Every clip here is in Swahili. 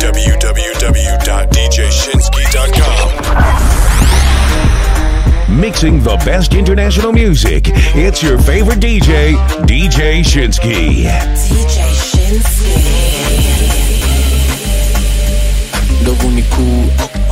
www.djshinsky.com. Mixing the best international music. It's your favorite DJ, DJ Shinsky. DJ Shinsky. ndovu ni kuu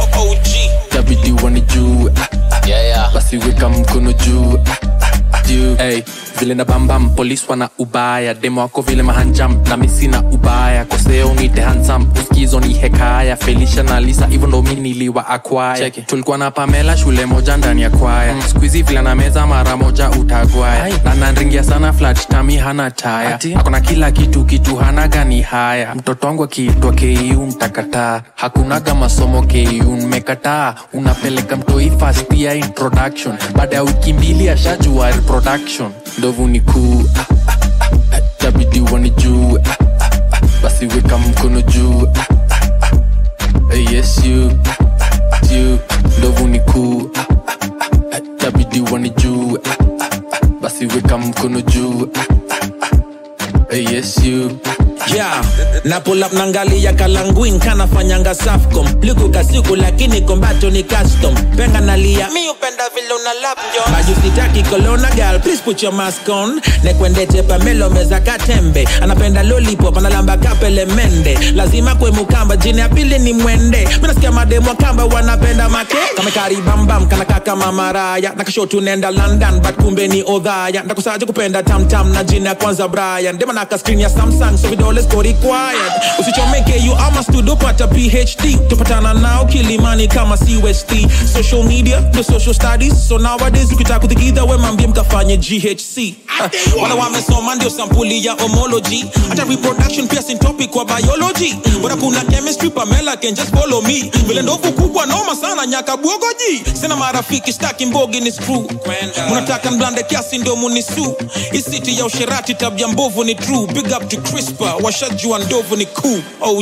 tabidi wanijue basi weka mkono juu juu hey, vile na bambam polis wana ubaya demo wako vile mahanjam na misi na ubaya koseo nite hansam uskizo ni hekaya felisha na lisa hivyo ndo mi niliwa akwaya tulikuwa na pamela shule moja ndani ya kwaya mm. skuizi vile na meza mara moja utagwaya na nanringia sana flat tami hana taya akona kila kitu kitu hana gani haya mtoto wangu akiitwa ku mtakataa hakunaga masomo ku mmekataa unapeleka mtoi fast ya introduction baada ya wiki mbili ashajua reproduction ndovu ni kuu ah, ah, ah, ah, tabidi wanijue ah, ah, ah, basi weka mkono juu ah, ah, ah, eh, yes you ah, you ndovu ni kuu ah, ah, ah, ah, tabidi wanijue ah, ah, ah, basi weka mkono juu ah, ah, ah, eh, yes you yeah. na pull up nangalia kalanguin kanafanyanga safcom liku kasiku lakini kombacho ni custom penga nalia mi upenda vile una lap jo majusitaki kolona gal please put your mask on nekwendete pamelo meza katembe anapenda lollipop analamba kapele mende lazima kwe mukamba jini ya pili ni mwende minasikia mademu wa kamba wanapenda make kamekaribambam kanaka kama maraya nakasho tunenda london but kumbe ni odhaya ndakusaje kupenda tamtam na jini ya kwanza brian dema naka screen ya samsung so vidole go required usichomeke you ama studio pata phd tupatana nao kilimani kama cust social media the social studies so nowadays ukitaka kuthikidha we mambie mkafanye ghc uh, wala wamesoma ndio sampuli ya homology hata reproduction pia sin topic kwa biology bora kuna chemistry pamela can just follow me vile ndovu kubwa noma sana nyaka bwogoji sina marafiki staki mbogi ni screw munataka mblande kiasi ndio munisu isiti ya usherati tabia mbovu ni true big up to crispa washajua ndovu ni cool og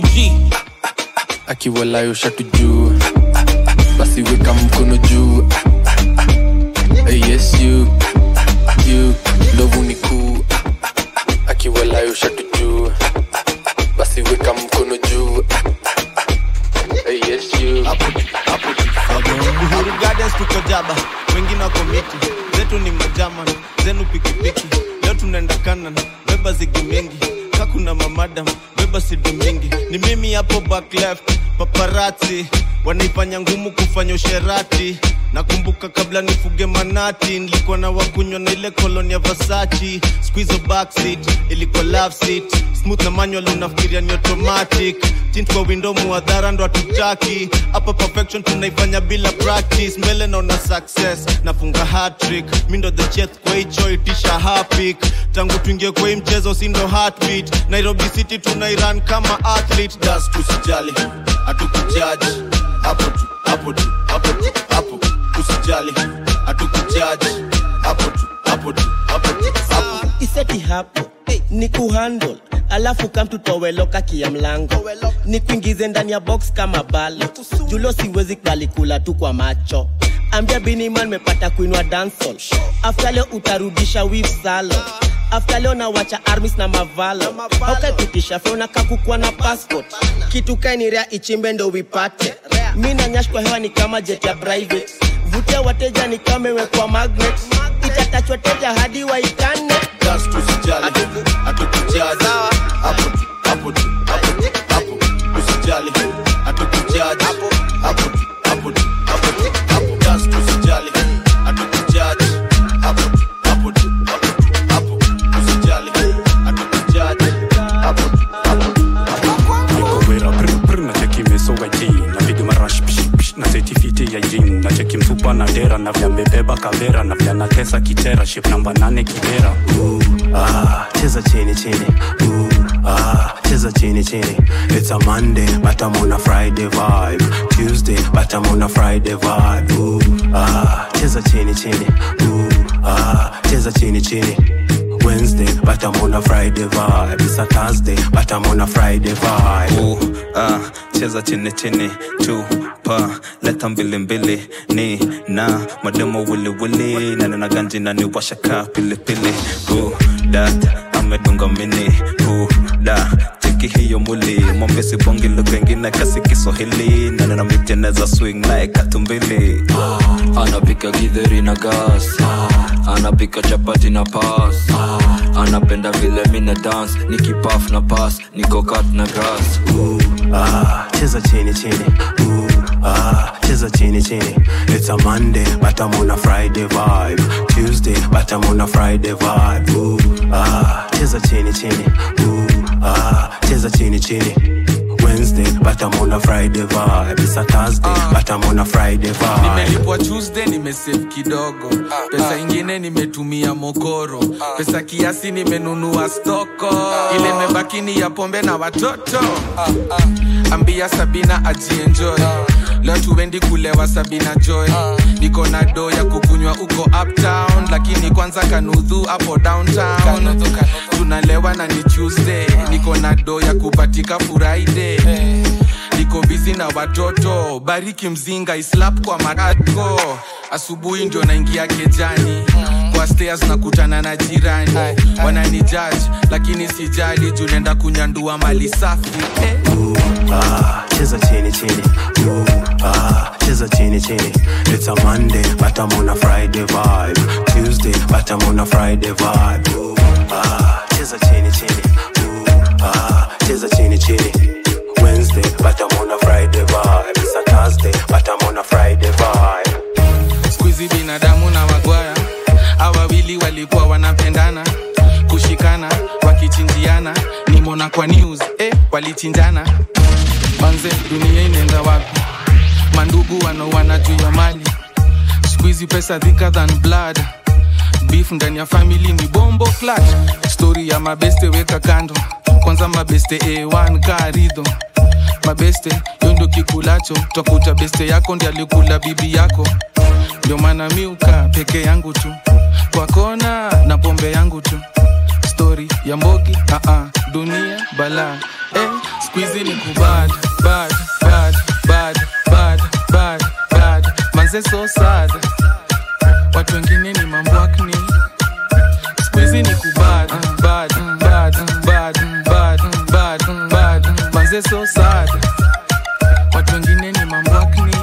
akiwalayo shatu juu basi weka mkono juu Eh, yes you you ndovu ni kuu akiwalayo shatu juu basi weka mkono juu Eh, yes you Uhuru Gardens tuko jaba, wengine wako miti, zetu ni majaman, zenu pikipiki. Leo tunaenda kanan, beba zigi mingi, kakuna mamadam, beba sidi mingi. Ni mimi hapo back left, paparazzi wanaifanya ngumu kufanya usherati. Nakumbuka kabla nifuge manati, nilikuwa na wakunywa na ile koloni ya Versace. Squeeze backseat, ilikuwa love seat, smooth na manual, unafikiria ni automatic. Tint kwa window muadhara ndo hatutaki hapa perfection tunaifanya bila practice mbele naona success nafunga hat-trick mi ndo the chef kwa hicho itisha hapik tangu tuingie kwa hii mchezo si ndo heartbeat nairobi city tunairan kama athlete das tusijali hatukujaji hapo tu hapo tu hapo tu hapo usijali hatukujaji hapo tu hapo tu hapo tu hapo iseti hapo ni kuhandle alafu kamtutoweloka kia mlango ni kuingize ndani ya box kama balo julo siwezi kalikula tu kwa macho ambia biniman mepata kuinwa dansol afta leo utarudisha wif salo afta leo nawacha armis na mavalo aukapitisha feona kakukwa na passport kitu kainirea ichimbe ndo wipate mi nanyash kwa hewa ni kama jet ya private vutia wateja ni kama imekwa magnet itatachwa teja hadi waitane das tusijali hatukujaji hapo tu hapo tu hapo tu hapo usijali hatukujaji hapo tu hapo tu hapo tu hapo das tusijali hatukujaji hapo tu hapo tu hapo tu hapo usijali hatukujaji hapo tu hapo tu niko wera brr brr na cheki mesoga ji napiga marash psh psh na setifiti ya jin na cheki mfupa na dera na vya mbebeba kavera na vya natesa kitera ship namba nane kibera Ooh, ah, cheza chini chini Ooh, ah, cheza chini chini it's a monday but i'm on a friday vibe tuesday but i'm on a friday vibe Ooh, ah, cheza chini chini Ooh, ah, cheza chini chini Wednesday, but I'm on a Friday vibe. It's a Thursday, but I'm on a Friday vibe. Ooh, ah, cheza chini chini tu pa leta mbili mbili ni na mademo wili wili na nina ganji na ni washaka pili pili Ooh, that amedunga mini Ooh, da cheki cheki hiyo muli mwambie sibongi lugha ingine kasi kiswahili nanena miteneza swing naye katumbili anapika githeri na gas anapika chapati na pas anapenda vile mina dance nikipaf na pas nikokat na grass ah, cheza chini chini Ooh, ah, cheza chini chini it's a monday but i'm on a friday vibe tuesday but i'm on a friday vibe Ooh, ah, cheza chini chini Ooh, ah, cheza chini chini Wednesday, but I'm on a Friday vibe. It's a Thursday, but I'm on a Friday vibe. nimelipwa tuesday nimesave kidogo pesa ingine nimetumia mokoro pesa kiasi nimenunua stoko ile imebaki ni ya pombe na watoto ambia sabina ajienjoy leo tuendi kulewa sabina joy niko na do ya kukunywa uko uptown lakini kwanza kanudhu hapo downtown tunalewa na ni tuesday niko na do ya kupatika friday niko bizi na watoto bariki mzinga islap kwa maratko asubuhi ndio naingia kejani kwa stairs nakutana na jirani wanani judge lakini sijali juu naenda kunyandua mali safi eh. ah, cheza chini chini Ooh, ah, cheza chini chini it's a monday but i'm on a friday vibe tuesday but i'm on a friday vibe Ooh, ah, cheza chini chini Ooh, ah, cheza chini chini wednesday but i'm on a friday vibe it's a thursday but i'm on a friday vibe skuizi binadamu na wagwaya awawili walikuwa wanapendana kushikana wakichinjiana nimona kwa news eh, walichinjana manze dunia inaenda wapi mandugu wanaoana juu ya mali skuizi pesa thicker than blood beef ndani ya family ni bombo clutch story ya mabeste weka kando kwanza mabeste a1 karidho mabeste yo ndio kikulacho twakuta beste yako ndi alikula bibi yako ndio maana miuka peke yangu tu kwa kona na pombe yangu tu stori ya mbogi uh-uh, dunia bala eh, skuizi ni kubad bad bad bad bad bad bad manze so sad watu wengine ni mambwakni skuizi ni kubad bad bad bad bad bad bad manze so sad watu wengine ni mambwakni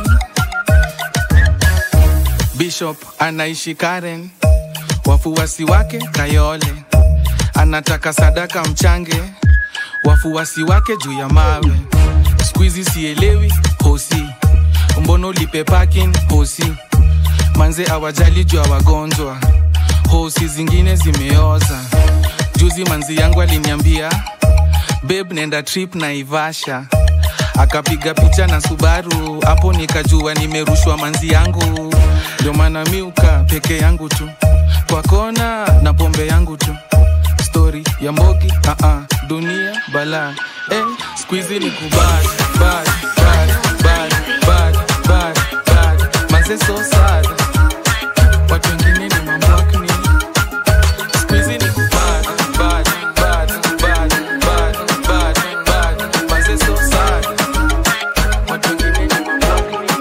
bishop anaishi karen wafuasi wake kayole anataka sadaka mchange wafuasi wake juu ya mawe skuizi sielewi hosi mbono lipe parking hosi manze awajali juu ya wagonjwa hosi zingine zimeoza juzi manzi yangu aliniambia beb nenda trip na ivasha akapiga picha na subaru hapo nikajua nimerushwa manzi yangu ndio maana miuka peke yangu tu kwa kona na pombe yangu tu stori ya mbogi uh-uh, dunia bala eh, skuizi ni kubad bad, bad, bad, bad, bad, bad. manze so sad watu wengine ni mambwakni skuizi ni kubad bad, bad, bad, bad, bad, bad. manze so sad watu wengine ni mambwakni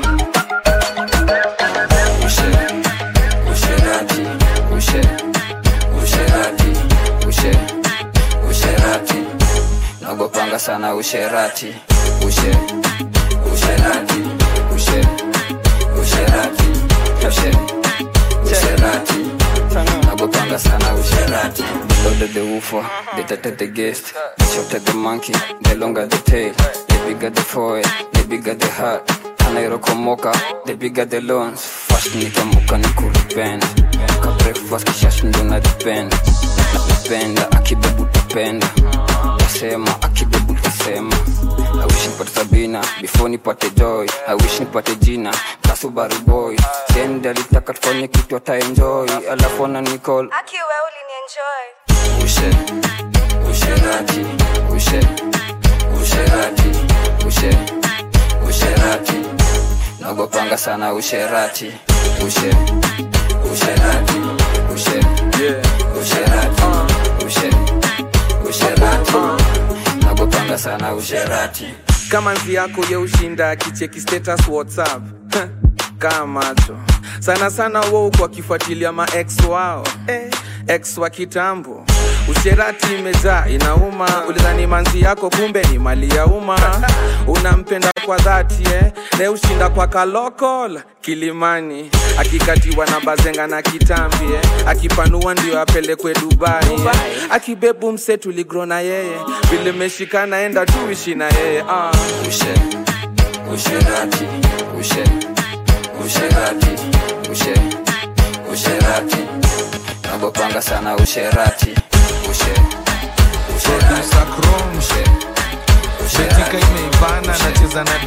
usherati ushe usherati ushe usherati nagopanga sana usherati ushe usherati ushe usherati ushe usherati nagopanga sana usherati loaded the woofer they tatted the guest they shot at the monkey the longer the tail the bigger the forehead the bigger the heart anairokomoka the bigger the loans fast nikamuka nikuripenda ka breakfast kishash ndo na depend napenda akibebu tapenda tasema akibebu tasema I wish nipate sabina before nipate joy I wish nipate jina kasubaru boy then alitaka tufanye kitu ataenjoy alafu ana nicall Aki wewe ulinienjoy. ushe usherati ushe usherati ushe usherati nagopanga sana usherati ushe usherati ushe usherati ushe usherati nagopanga sana usherati kama nzi yako ye ushinda akicheki status whatsapp kaa macho sana sana wo kwa kifuatilia ma ex wao eh, ex wa kitambo usherati imejaa inauma ulidhani manzi yako kumbe ni mali ya umma unampenda kwa dhati eh? ne ushinda kwa kalokol kilimani akikatiwa na bazenga na kitambi eh? akipanua ndio apelekwe dubai, eh? akibebu mse tuligro na yeye vile meshikana enda tuishi na yeye ah. ushe usherati ushe usherati ushe usherati nagopanga sana usherati ushe usherati ushe betika imeivana nacheza na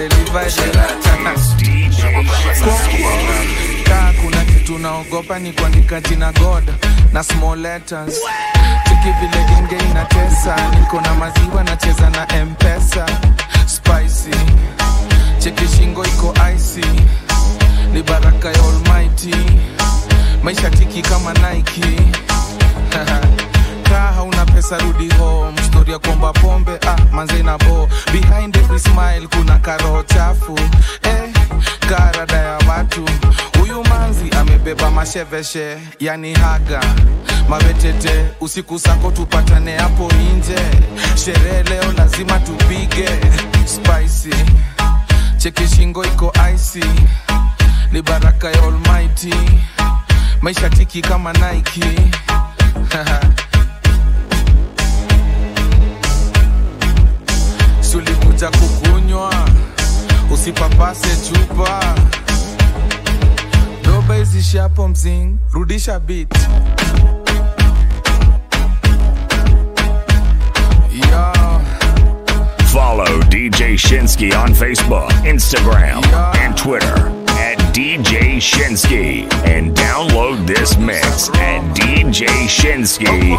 delivery kaa kuna kitu naogopa ni kuandika jina god na small letters chiki vile genge inatesa niko na maziwa nacheza na mpesa spicy cheki shingo iko icy ni baraka ya almighty maisha tiki kama nike kaa hauna pesa rudi home story ya kuomba pombe ah, manze na bo behind every smile kuna karo chafu eh, karada ya watu huyu manzi amebeba masheveshe yani haga mawetete usiku sako tupatane hapo nje sherehe leo lazima tupige spicy cheki shingo iko icy ni baraka ya almighty maisha tiki kama nike sulikuja kukunywa usipapase chupa doba izishi hapo mzing rudisha bit Yo. Follow DJ Shinsky on Facebook, Instagram, and Twitter at DJ Shinsky. And download this mix at DJShinsky.com.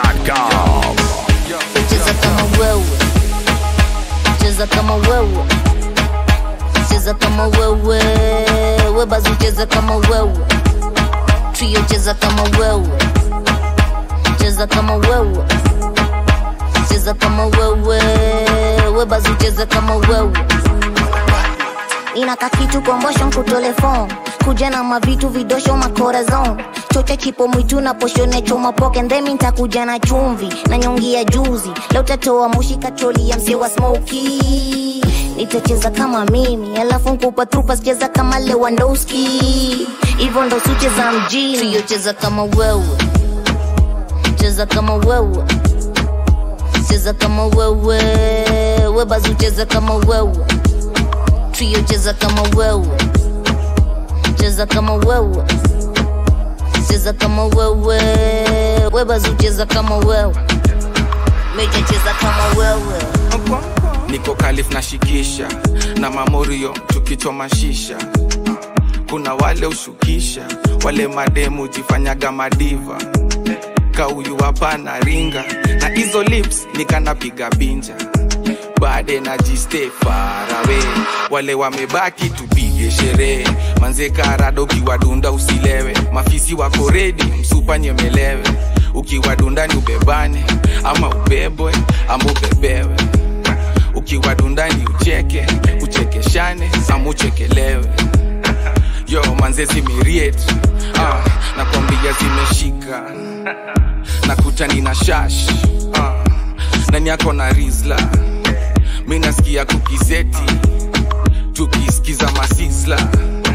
cheza kama wewe cheza kama wewe cheza kama wewe webazu cheza kama wewe trio cheza kama wewe cheza kama wewe cheza kama wewe webazu cheza kama wewe inaka kitu kombosho nkutole fon kuja na mavitu vidosho makorazon chocha chipo mwitu na poshone choma poke ndemi ntakuja na chumvi na nyongi ya juzi leo tatoa mushi kacholi ya mse wa smoki nitacheza kama mimi alafu nkupa trupa sicheza kama lewandowski hivyo ndo sucheza mjini trio cheza kama wewe cheza kama wewe cheza kama wewe webazu cheza kama wewe trio cheza kama wewe cheza kama wewe cheza kama wewe webazu cheza kama wewe meja cheza kama wewe niko kalif na shikisha na mamorio tukichoma shisha kuna wale ushukisha wale mademu jifanyaga madiva kauyu hapana ringa na hizo lips nikanapiga binja bade na jiste farawe wale wamebaki tupige sherehe manze karado ukiwadunda usilewe mafisi wako redi msupa nyemelewe ukiwadunda ni ubebane ama ubebwe ama ubebewe ukiwadunda ni ucheke uchekeshane ama uchekelewe yo manze zimiriet ah, nakwambia zimeshika nakuta nina shash ah, nani yako na rizla mi nasikia kukizeti tukisikiza masisla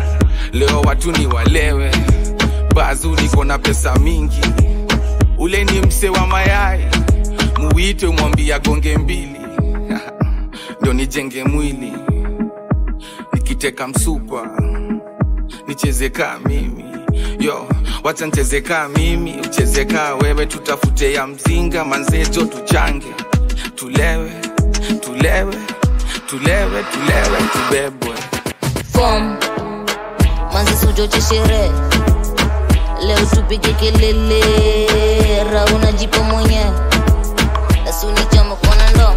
leo watu ni walewe bazu niko na pesa mingi ule ni mse wa mayai muwite mwambia gonge mbili ndio nijenge mwili nikiteka msupa nichezekaa mimi yo wacha nchezekaa mimi uchezekaa wewe tutafute ya mzinga manzejo tuchange tulewe tulewe tulewe tulewe tubebwe fom manzi sujoche sherehe leo tupige kelele rauna jipo mwenyewe nasuni chama kona ndo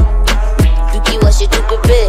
tukiwashe tupepe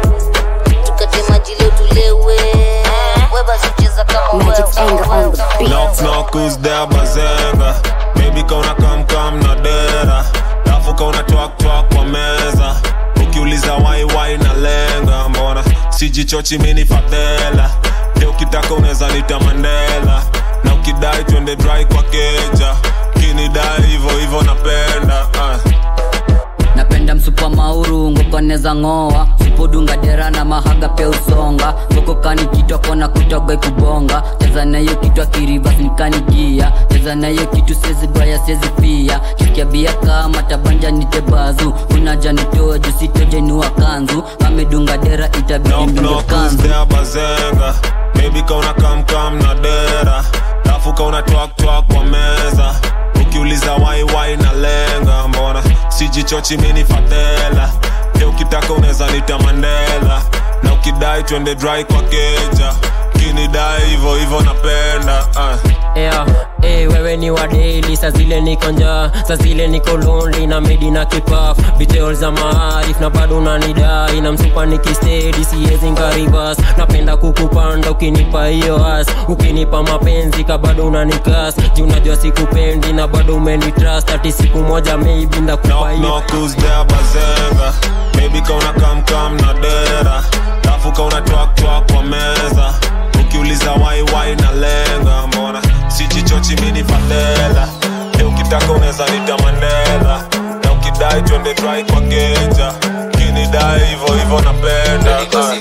tukate maji leo tulewe webazicheza kama wewe Knock knock who's there bazenga Baby kauna kam kam na dera Lafu kauna twak twak kwa meza Ukiuliza wai wai na lenga Mbona sijichochi mini fadhela Leo ukitaka unaweza nita Mandela Na ukidai twende dry kwa keja kinidai hivo hivo napenda ah. napenda msupa mauru ngokoneza ng'oa supodunga dera na mahaga pia usonga ngokokani kitwa kona kutoga kubonga cheza nayo kitwa kirivas nikanigia cheza nayo kitu sezi baya sezi pia shikia bia kama tabanja nitebazu unaja nitoa jusitojenua kanzu amedunga dera itabidi mdunge knock kanzu who's there bazenga maybe kauna kamkam na dera lafu kauna twaktwak kwa meza ukiuliza waiwai na lenga mbona sijichochi mini fadhela e ukitaka unaweza nita mandela na ukidai twende dry kwa keja kinidai hivo hivo napenda uh. yeah. Hey, wewe ni wadeli sa zile niko njaa sa zile niko lonely na medi na kipaf detail za maarif na bado unanidai na msupa nikistedi siwezi ngarivas napenda kukupanda ukinipa hiyo as ukinipa mapenzi ka bado unanikas ji unajua sikupendi na bado umenitrust ati siku moja maybe ndakupa hiyo knock who's there bazenga maybe kauna kamkam na dera lafu kauna twaktwak kwa meza ukiuliza waiwai na lenga mbona sijichochi mini fadhela e ukitaka unaweza nita mandela na ukidai twende dry kwa keja kinidai hivo hivo napenda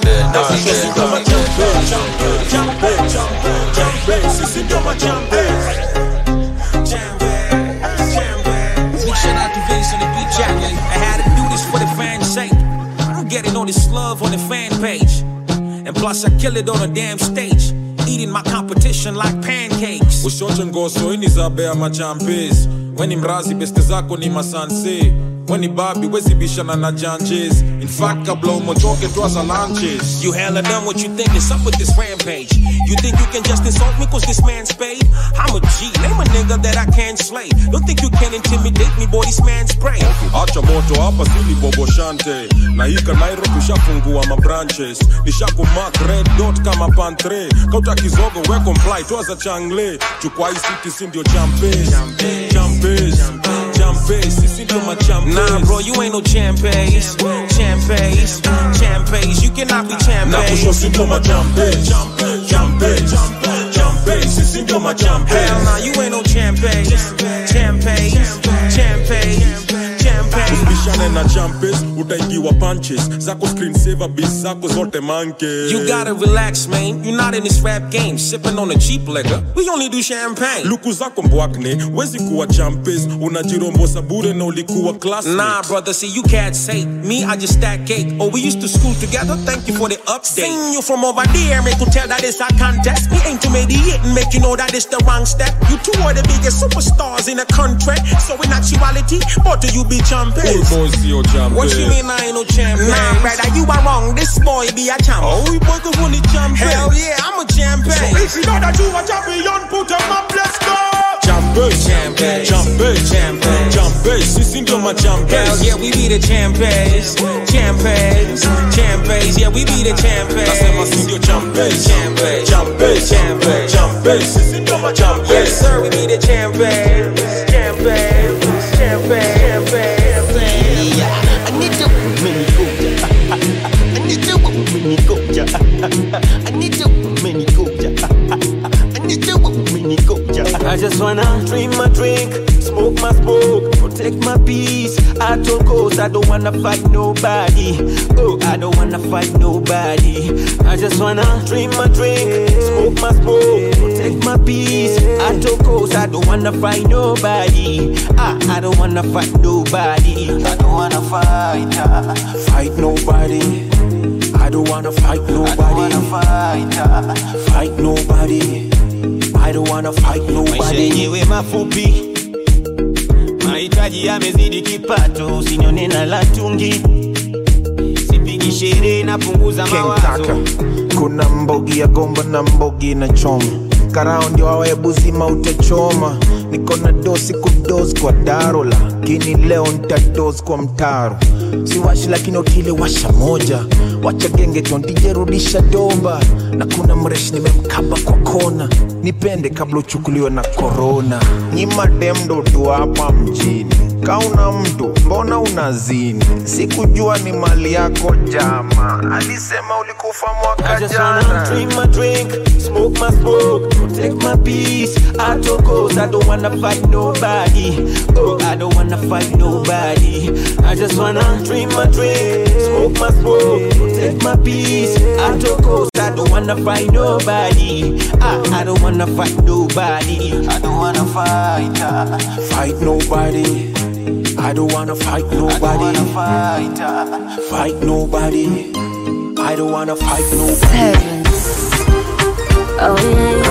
Big shout out to Vince on the beat jacket. I had to do this for the fans' sake. I'm getting all this love on the fan page. And plus, I kill it on a damn stage. Eating my competition like pancakes. ushote ngoso ini za bea machampes weni mrazi beste zako ni masanse weni babi wezibishana na janjes infact kabla umotoke twaza lanches You hella done what you think is up with this rampage. You think you can just insult me cause this man's paid? I'm a G, name a nigga that I can't slay. Don't think you can intimidate me, boy, this man's prey. acha moto hapa sili boboshante na hika nairo tushafungua mabranches nishakumak red dot kama pantre kauta kizogo we comply twaza changle chukwa hii city si ndio champes champes champes sisi ndio machampes Nah, bro, you ain't no champes. Champes, champes. You cannot be na champes. kusho si ndio machampes champes champes sisi ndio machampes Hell nah, you ain't no champes. Champes, champes, champes. usibishane na champes utaingiwa punches zako screensaver bis zako zote manke You gotta relax, man. You're not in this rap game, sipping on a cheap liquor. We only do champagne. luku zako mbwakne wezi kuwa champes unajirombosa bure na ulikuwa class Nah, brother, see, you can't say me, I just stack cake. Oh, we used to school together, thank you for the update. Seen you from over there, make you tell that it's a contest. Me ain't to mediate and make you know that it's the wrong step. You two are the biggest superstars in the country. So in actuality, both of you be champions. boys sio champes What you mean I ain't no champion? Nah, brother, you are wrong. This boy be a champ. Oh, we both of the champion. Hell yeah, I'm a champion. So if you know that you a champion, put them up, let's go. Champes, Champes. champes, Champes. champes, sisi ndio Hell machampes. yeah, we be the champions. Champions, champions. Yeah, we be the champions. Nasema si ndio champes, Champes. champes, Champes. champes, sisi ndio machampes. Yes, sir, we be the champions. Champions, champions, champions. I just wanna drink my drink, smoke my smoke, protect my peace. I told ghosts I don't wanna fight nobody. Oh, I don't wanna fight nobody. I just wanna drink my drink, smoke my smoke, protect my peace. I told ghosts I don't wanna fight nobody. I, I don't wanna fight nobody. I don't wanna fight, uh, fight nobody. I don't wanna fight nobody. I don't wanna fight, uh, fight nobody. I don't wanna fight maisha nobody. yenyewe mafupi mahitaji yamezidi kipato usinyone na latungi sipigi sherehe napunguza King mawazo Kaka. kuna mbogi ya gomba na mbogi na choma karao ndio awaebu zima utachoma niko na dosi kudos kwa daro lakini leo ntados kwa mtaro siwashi lakini otile washa moja wacha genge tontijerudisha domba na kuna mreshi nimemkaba kwa kona nipende kabla uchukuliwe na korona nyima demdo tu hapa mjini kauna mtu mbona unazini sikujua ni mali yako jama alisema ulikufa mwaka I just wanna jana drink my drink, smoke my smoke, protect my peace. I took goals, I don't wanna fight nobody. Oh, I don't wanna fight nobody. I just wanna drink my drink, smoke my smoke, protect my peace. I took goals, I don't wanna fight nobody. I, I don't wanna fight nobody. I don't wanna fight. Uh, Fight nobody. I don't wanna fight nobody. fight. Uh, Fight nobody. I don't wanna fight nobody. Oh yeah,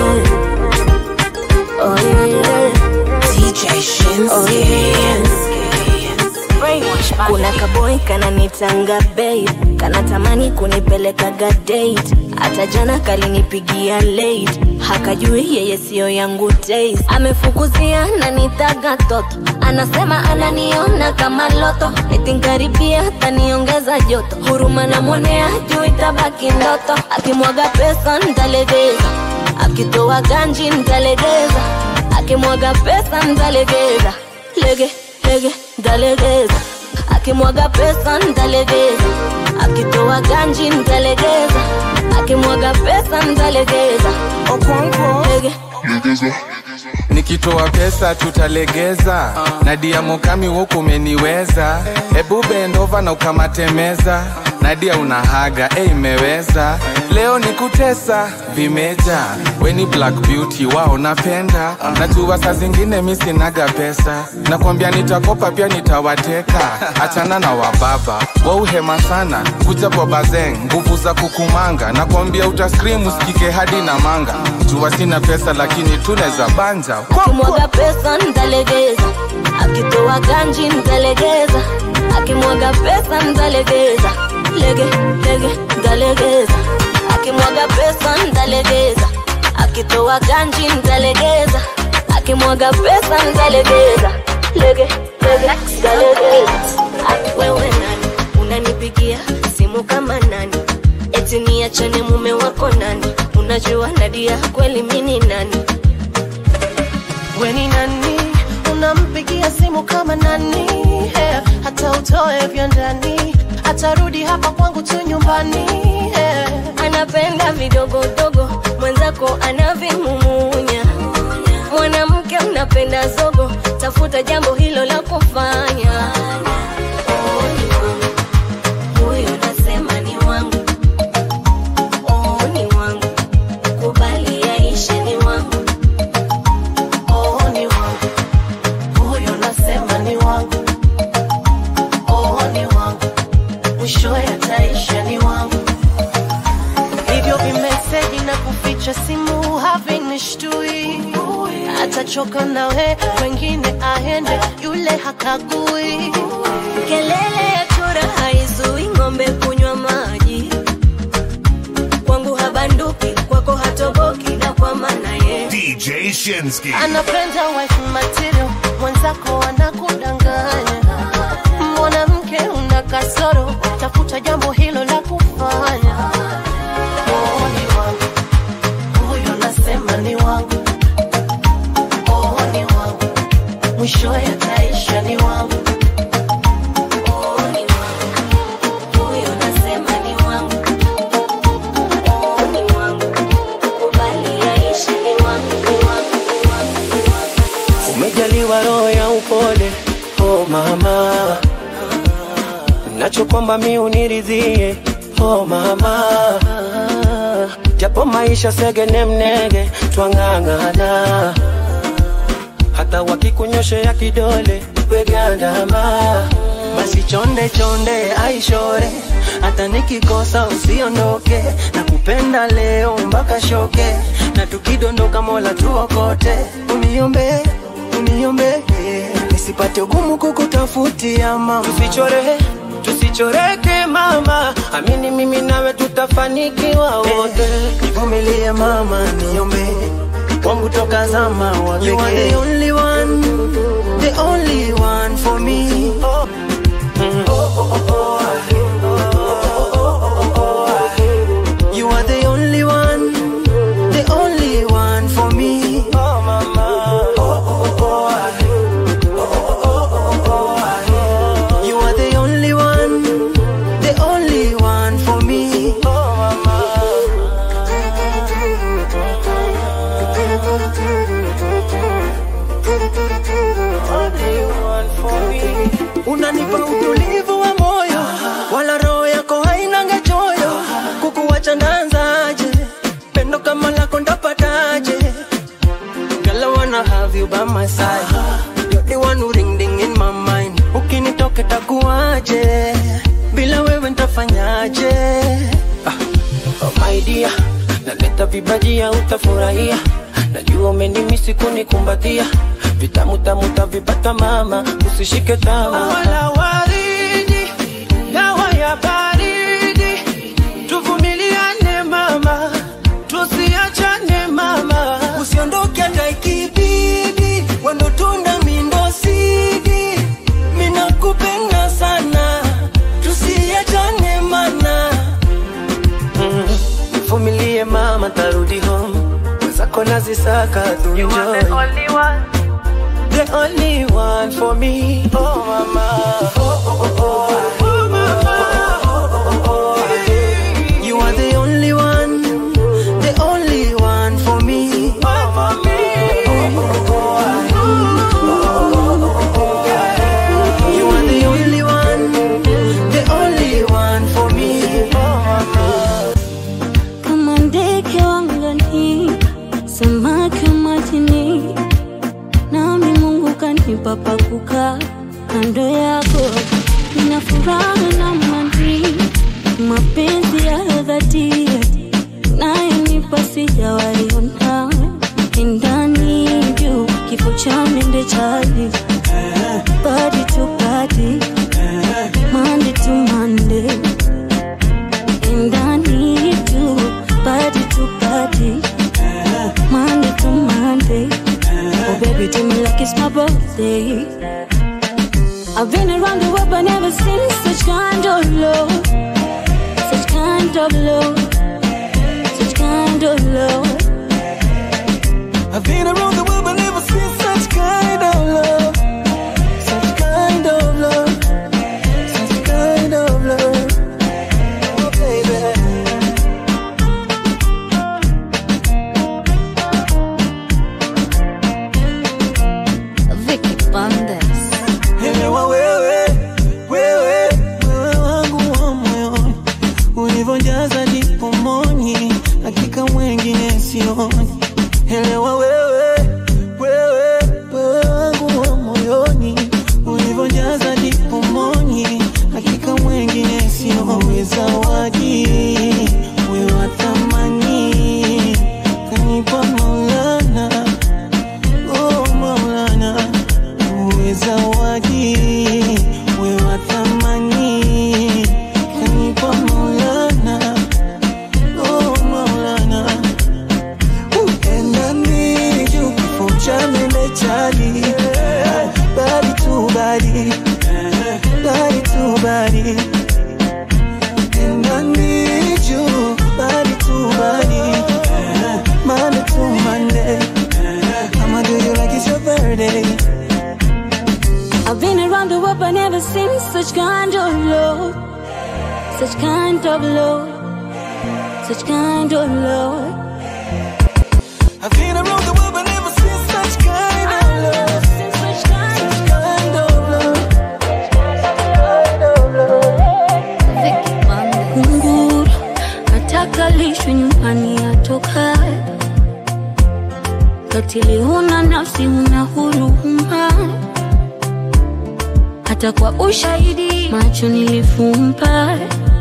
yeah. Oh yeah, yeah. DJ Shinsky. Oh yeah, yeah. Kuna kaboy kananitanga babe, kanatamani kunipelekaga date. Hata jana kalinipigia late, hakajui yeye siyo yangu taste. Amefukuzia na nitaga toto, anasema ananiona kama loto, eti nkaribia taniongeza joto. Huruma namwonea juu itabaki ndoto, akimwaga pesa ntalegeza, akitoa ganji ntalegeza, akimwaga pesa ntalegeza, lege lege ntalegeza, akimwaga pesa ntalegeza, akitoa ganji ntalegeza, akimwaga pesa ntalegeza, okonko lege nikitoa pesa tutalegeza nadia mokami huku umeniweza hebu bendova na ukamatemeza nadia unahaga e imeweza leo ni kutesa vimeja weni black beauty wao napenda najua saa zingine mi sinaga pesa nakwambia nitakopa pia nitawateka achana na wababa wauhema sana kuja kwa bazeng nguvu za kukumanga nakwambia utaskrim usikike hadi na manga jua sina pesa lakini tuneza banja akimwaga pesa ntalegeza, akitoa ganji ntalegeza, akimwaga pesa ntalegeza, lege lege ntalegeza, akimwaga pesa ntalegeza, akitoa ganji ntalegeza, akimwaga pesa ntalegeza, lege lege ntalegeza. Ah, Wewe nani unanipigia simu kama nani? Eti niachane mume wako nani? Unajua Nadia kweli mini nani? we ni nani unampigia simu kama nani yeah. hata utoe vya ndani atarudi hapa kwangu tu nyumbani yeah. anapenda vidogodogo mwenzako anavimumunya mwanamke unapenda zogo tafuta jambo hilo la kufanya Oh, ni wangu. Huyo nasema ni wangu. Oh, ni wangu. Kubali yaishe ni wangu. oh, ni wangu huyo nasema ni wangu oh, ni wangu mwisho yataisha ni wangu hivyo vimeseji na kuficha simu havinishtui atachoka nawe wengine aende yule hakagui kelele ya chura haizui ng'ombe kunywa maji kwangu habanduki kwako hatoboki na kwa maana ye DJ Shinsky. anapenda wife material mwenzako anakudanganya mwanamke una kasoro tafuta jambo hilo la kufanya oh, ni wangu huyo nasema ni wangu oh, ni wangu mwisho yataisha ni wangu Oh, ni wangu. Huyo nasema ni wangu. Oh, ni wangu. Kubali yaishe ni wangu, ni wangu, ni wangu, ni wangu. umejaliwa roho ya upole oh mama nachokwamba mi uniridhie oh mama japo maisha segene mnege twang'ang'ana hata wakikunyoshea kidole wegandama basi chonde chonde aishore hata nikikosa usiondoke na kupenda leo mpaka shoke na tukidondoka mola tuokote uniombe uniombe nisipate ugumu kukutafutia mama tusichore tusichoreke mama amini mimi nawe tutafanikiwa wote nivumilie mama niombe wangu toka zama wa You are the only one, the only one for me. Mm. You are the only one, the only one for me. unanipa utulivu wa moyo wala roho yako hainanga choyo kukuwacha ndanzaje pendo kama lako ndapataje Girl, I wanna have you by my side. You're the one who ring ding in my mind. Ukinitoka takuaje? Bila wewe ntafanyaje? Ah, oh my dear, naleta vibajia utafurahia. Najua umenimisi kunikumbatia. Vitamu tamu tavipata mama, usishike tama. Wala waridi, dawa ya baridi. Tuvumiliane mama, tusiachane mama. Usiondoke hata ikibidi, wendo tunda mindo sidi. Mina kupenda sana, tusiachane mana. Mm, Vumilie mama, tarudi home. Wenzako nazisaka tu You are the enjoy. only one. The only one for me. Oh mama. Oh oh oh oh. Oh mama. Oh oh oh oh. You are the only one. The only one for me. Oh mama. Oh oh oh. You are the only one. The only one for me. Oh mama. kama ndege wangani, samaki wa majini, nami Mungu kanipa pa kukaa kando yako. Nina furaha na amani, mapenzi ya dhati nayonipa sijawaiona ndani juu kifo cha mende chali body to body Monday to Monday and I need you body to body Monday to Monday oh baby do me like it's my birthday I've been around the world but never seen such kind of love such kind of love such kind of love I've been around the world but never seen such kind of love. Such kind of love. Such kind of love. Oh, baby. Vicky Bandes Elewa wewe, wewe, wewe wangu wa moyoni, ulivyojaza dipomoni, hakika wengine sioni. Elewa wewe, wewe, wewe wangu wa moyoni, ulivyojaza dipomoni, hakika wengine sioni. Wewe zawadi, wewe wa thamani, kanipa Maulana, oh Maulana uwe zawadi, uwe wa thamani, kanipa Maulana, oh Maulana. Upenda nini juu kifo cha mende chali, body to body, body to body. Upenda nini juu, body to body, Monday to Monday. I'ma do you like it's your birthday. I've been around the world but never seen such kind of love such kind of love such kind of love I've been around the world but never seen such kind of love. Such kind of love. Kind of love. kunguru nataka lishwe nyumbani atokae katili huna nafsi huna huruma hata kwa ushahidi macho nilifumba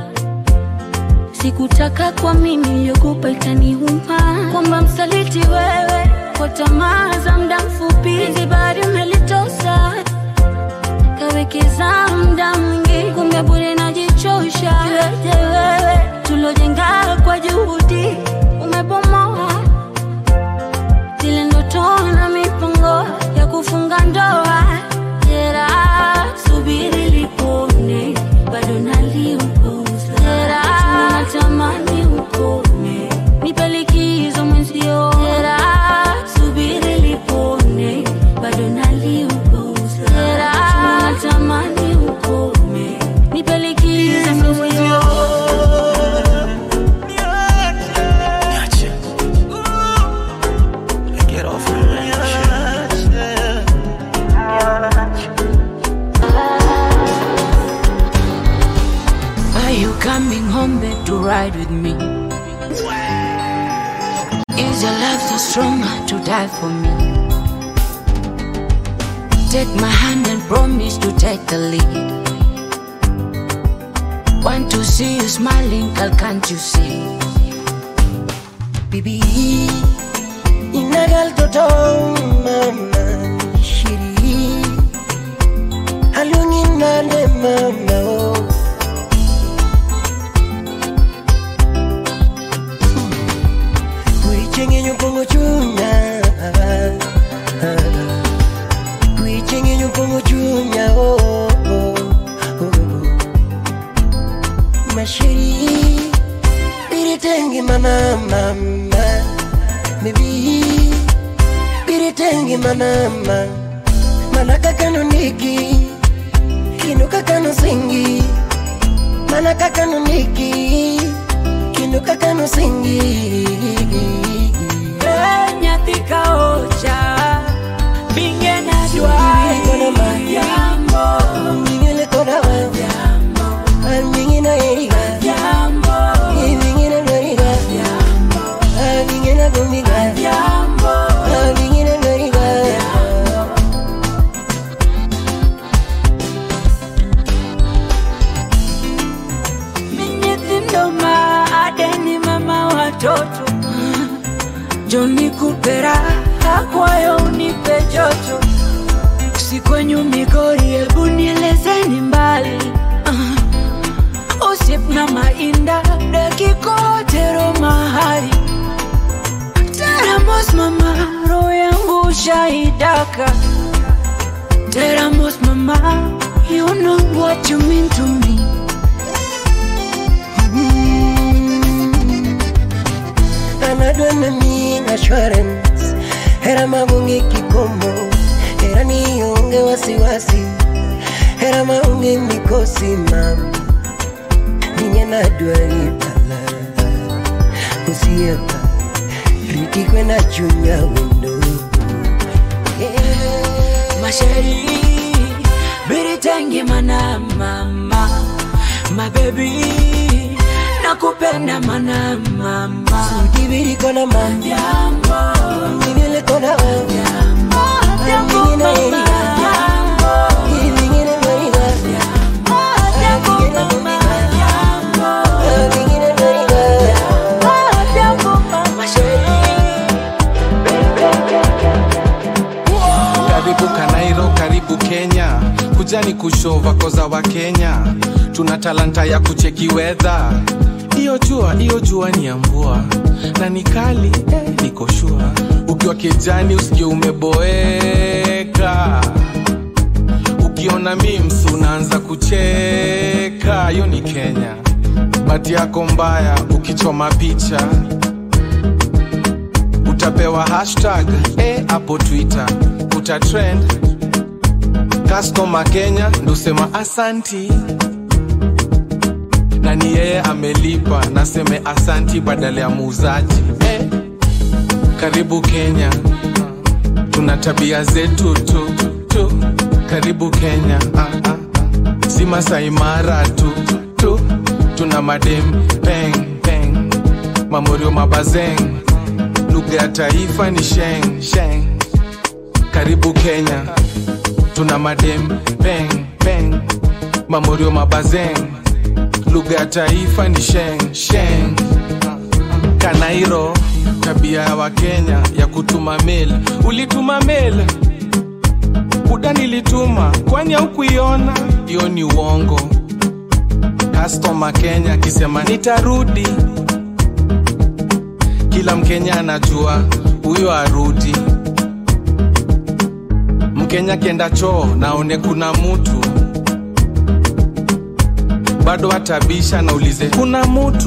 sikutaka kwa mimi iliyokupa itaniuma kwamba msaliti wewe kwa tamaa za muda mfupi hizi bari umelitosa kawekeza muda mwingi kumbe bure najichosha Iweje wewe tulojenga kwa juhudi umebomoa zile ndoto na mipango ya kufunga ndoa jera subiri lipone bado naliupuza jera natamani ukome nipe likizo mwenzio jera subiri lipone bado naliupuza jera natamani ukome nipe likizo mwenzio ride with me? Is your love so strong to die for me? Take my hand and promise to take the lead. Want to see you smiling, girl, can't you see? Bibi, inagal toto mama shiri Halungin nande mama oh. Kuichenye nyupongo chunya Kuichenye nyupongo chunya oh, oh, oh. Mashiri Biritengi mama mama Baby Biritengi mama mama Manaka kanuniki Kinuka kanu singi Manaka kanuniki Kinuka kanu singi nyathi ka ocha binge na dwai yambo Mingine kona wa yambo Mingine eriga yambo Mingine loriga Mingine gumiga yambo Mingine loriga mi nyithindo ma adeni mama watoto joni kupera akwayo unipe joto sikwenyu migori hebu nielezeni mbali uh, usip na mainda dakikotero mahali teramos mama roho yangu shaidaka teramos mama you know what you mean to me anadwa nami assurance hera magonge kikomo hera nionge wasiwasi hera maonge mikosi mam ninye nadwa ibala usiepa riti kwenda chunya wendo masheri biritengi mana mama mabebi nakupenda mana mama udibiri kona mam yambo ningele kona mam yambo Mingine eriga Mingine loriga Mingine gumiga Mingine loriga karibu kanairo karibu kenya kujani kushova koza wa kenya tuna talanta ya kucheki wedha hiyo jua hiyo jua ni ya mvua na ni kali eh, niko shua ukiwa kijani usikie umeboeka ukiona mims unaanza kucheka hiyo ni kenya bati yako mbaya ukichoma picha utapewa hashtag eh, hapo twitter utatrend customer kenya ndosema asanti na ni yeye amelipa naseme asanti badala ya muuzaji eh, karibu kenya tuna tabia zetu tu, tu. karibu kenya ah, ah. si masaimara tu, tu tuna madem peng peng mamorio mabazeng lugha ya taifa ni sheng sheng karibu kenya tuna madem peng peng mamorio mabazeng lugha ya taifa ni sheng sheng kanairo tabia ya wakenya ya kutuma mail ulituma mail buda nilituma kwani haukuiona hiyo ni uongo kastoma kenya akisema nitarudi kila mkenya anajua huyo arudi mkenya kienda choo naone kuna mutu bado atabisha naulize kuna mutu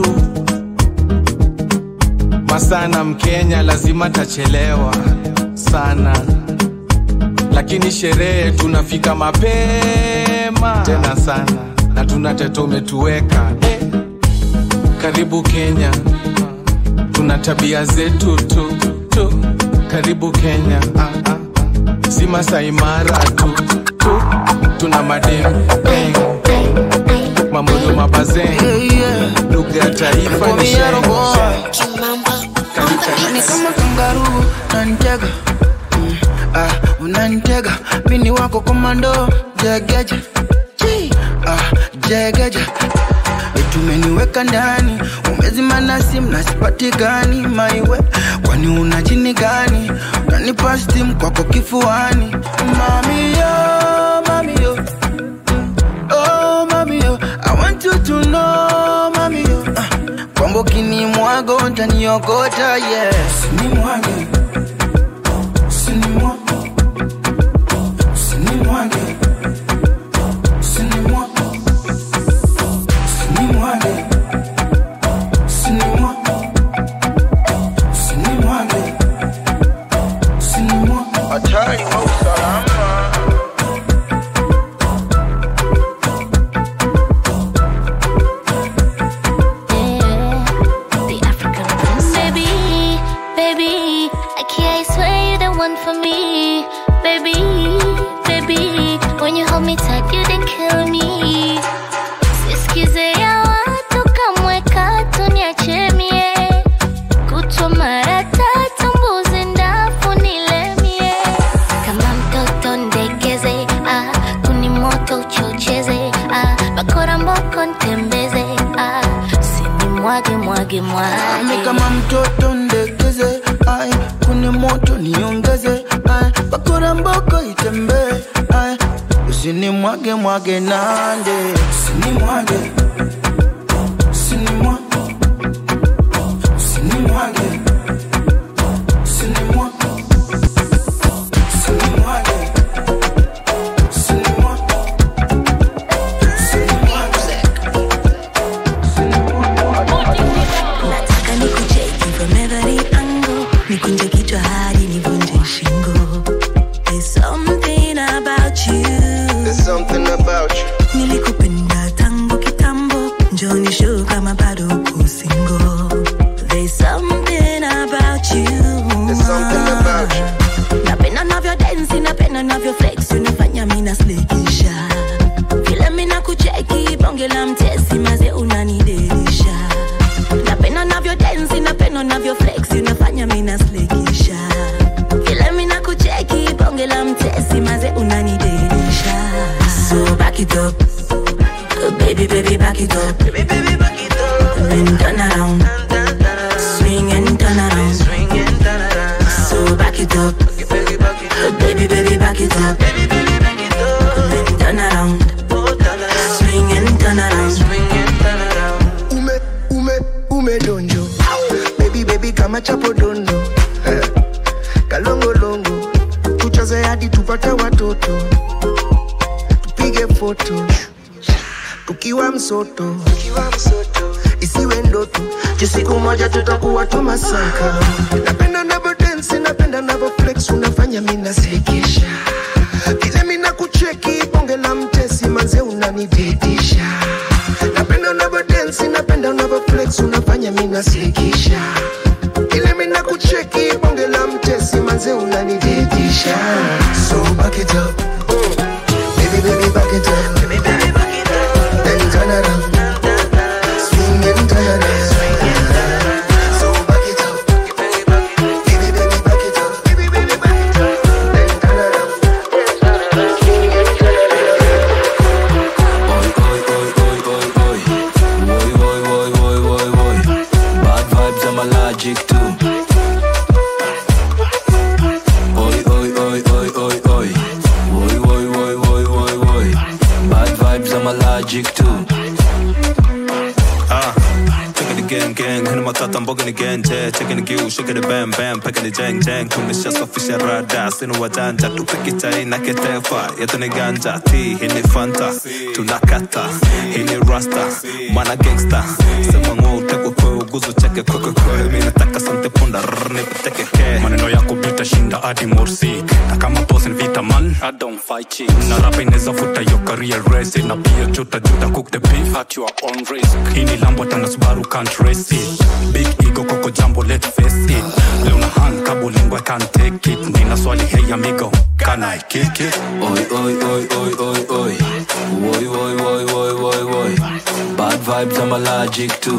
masana mkenya lazima tachelewa sana lakini sherehe tunafika mapema tena sana na tuna tete umetuweka eh. karibu kenya tuna tabia zetu tu, tu. karibu kenya ah, ah. si masaimara tu, tu. tuna madem peng, peng. mamodo mabazen lugha ya taifa ni sheng. ni kama kangaru nanitega Mm, ah, unanitega mini wako komando jegeje Chi, ah, jegeje tumeniweka ndani umezima na simu na sipatikani maiwe kwani una jini gani unanipa stim kwako kifuani mamiyo mamiyo oh mamiyo i want you to know mamiyo ah, kwamba ukinimwaga utaniokota yes ni mwage Usinimwage. Usinimwage. Usinimwage. Usinimwage. Usinimwage. Usinimwage. Usinimwage. Hatari wa usalama. The African princess. Baby, baby, I can't swear you're the one for me. Baby, baby, when you hold me tight, you then kill me. Sisikize ya watu kamwe katu niache mie. Kutwa mara tatu mbuzi ndafu nilemie. Kama mtoto ndegeze, ah, kuni moto uchocheze, ah, bakora mboko ntembeze, ah, sinimwage mwage mwage. Ni kama mtoto ndekeze ai kuni moto niongeze ai bakora mboko itembee ai usinimwage mwage nande usinimwage usinimwage usinimwage usinimwage usinimwage nataka nikucheki from every angle nikunje kichwa hadi nivunje shingo There's something about you There's something about you. nilikupenda tangu kitambo njoni show kama bado uko single There's something about you There's something about you. napenda navyo densi napenda navyo flex unafanya mina slekisha vile mina kucheki bonge la mtesi maze unanidelisha napenda navyo densi napenda navyo flex unafanya mina slekisha vile mina kucheki bonge la mtesi maze unanidelisha so back it up Uh, baby baby back it up baby baby back it up and then turn around swing and turn around so back it up Uh, baby baby back it up and then turn around swing and turn around Ume, ume, ume donjo. Baby, baby, kama chapo dondo. Eh, Kalongolongo. Tucheze hadi tupate watoto. Tupige foto. Tukiwa msoto. Isiwe ndoto. Juu siku moja tutakuwa tumasaka. Napenda navo dance, napenda navo flex, unafanya mina sekesha. Vile mina kucheki, bonge la mtesi, manze unanididisha. Napenda unavyo dance, napenda unavyo flex, unafanya mina sekesha. Ile mina kucheki, bonge la mtesi, manze unanididisha. So back it up. Baby, baby, back it up. Baby, baby, back it up. Then turn around. Swing and turn around. So back it up. Baby, baby, back it up. Baby, baby, back it up. Then turn around. Swing and turn around. Bad vibes, I'm allergic to. Oi, oi, oi, oi, oi, oi. Oi, oi, oi, oi, oi, oi. Bad vibes, I'm allergic to. Ah, taking the gang gang, hina matata mboga ni genje, checking the gill, shaking the bam bam, packing the jang jang, tumeshasafisha rada, sina wajanja, tupiki chai na ketefa, yetu ni ganja, ti hii ni fanta, tunakata, hii ni rasta, mana gangsta, sema ng'o utekwe kwe uguzu cheke kwe kwe kwe, mi nataka sante punda, rrr, nipiteke ke. maneno yako bitashinda hadi morsik na kama boss ni vita man I don't fight chicks. na rapa inaweza futa hiyo career real racing na pia juta juta cook the beef at your own risk hii ni lambo tana subaru can't race it big ego koko jambo let's face it leo na hang kabulingo I can't take it nina swali hey amigo can I kick it Oi, oi, oi, oi, oi, oi. Oi, oi, oi, oi, oi, oi. Bad vibes, I'm allergic to.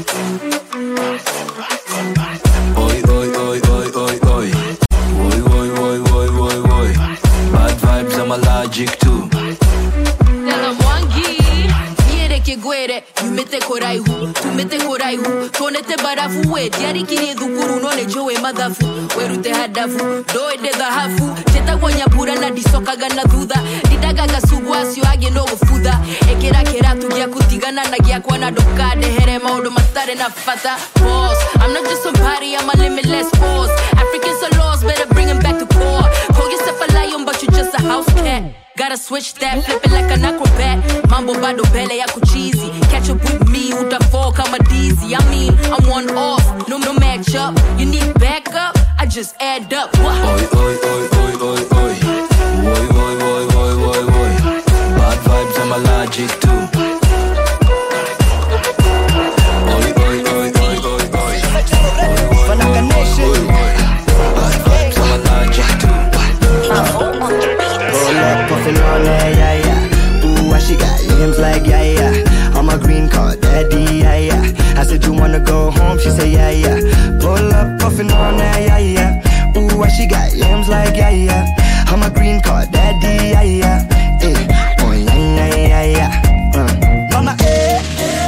Oi, oi, oi, oi, oi, oi. Oi, oi, oi, oi, oi, oi. Bad vibes, I'm allergic to. Tela mwangi Niereke gwere Yumete koraihu Tumete koraihu Tonete barafu we Diarikirie thukuru None jowe mathafu Werute hadafu Ndoende thahabu Chetagwo nyambura na ndicokaga na thutha ndindagaga cugu acio angĩ no gũbutha ĩkĩra kĩratu gĩaku tigana na gĩakwa na ndũkandehere maũndũ matarĩ na bata Boss, I'm not just somebody, I'm a limitless force Africans are lost, better bring 'em back to core Call yourself a lion, but you just a house cat Gotta switch that, flip it like an acrobat Mambo bado mbele yako cheesy Catch up with me, utafall kama dizzy I mean, I'm one off, no, no match up You need backup, I just add up What? Oi, oi, oi, oi, oi, oi. Oi, oi, oi, oi, oi, oi. Bad vibes, I'm allergic to. Oi, oi, oi, oi, oi, oi. Fanaka Nation. Bad vibes, I'm allergic to. Roll up, puffin' on that, yeah, yeah. Ooh, why she got limbs like, yeah, yeah. I'm a green card daddy, yeah, yeah. I said, you wanna go home? She said, yeah, yeah. Pull up, puffin' on that, yeah, yeah. Ooh, why she got limbs like, yeah, yeah. I'm a green card daddy, yeah, yeah. Eh, oh, yeah, yeah, yeah, yeah. Uh. Mama, eh.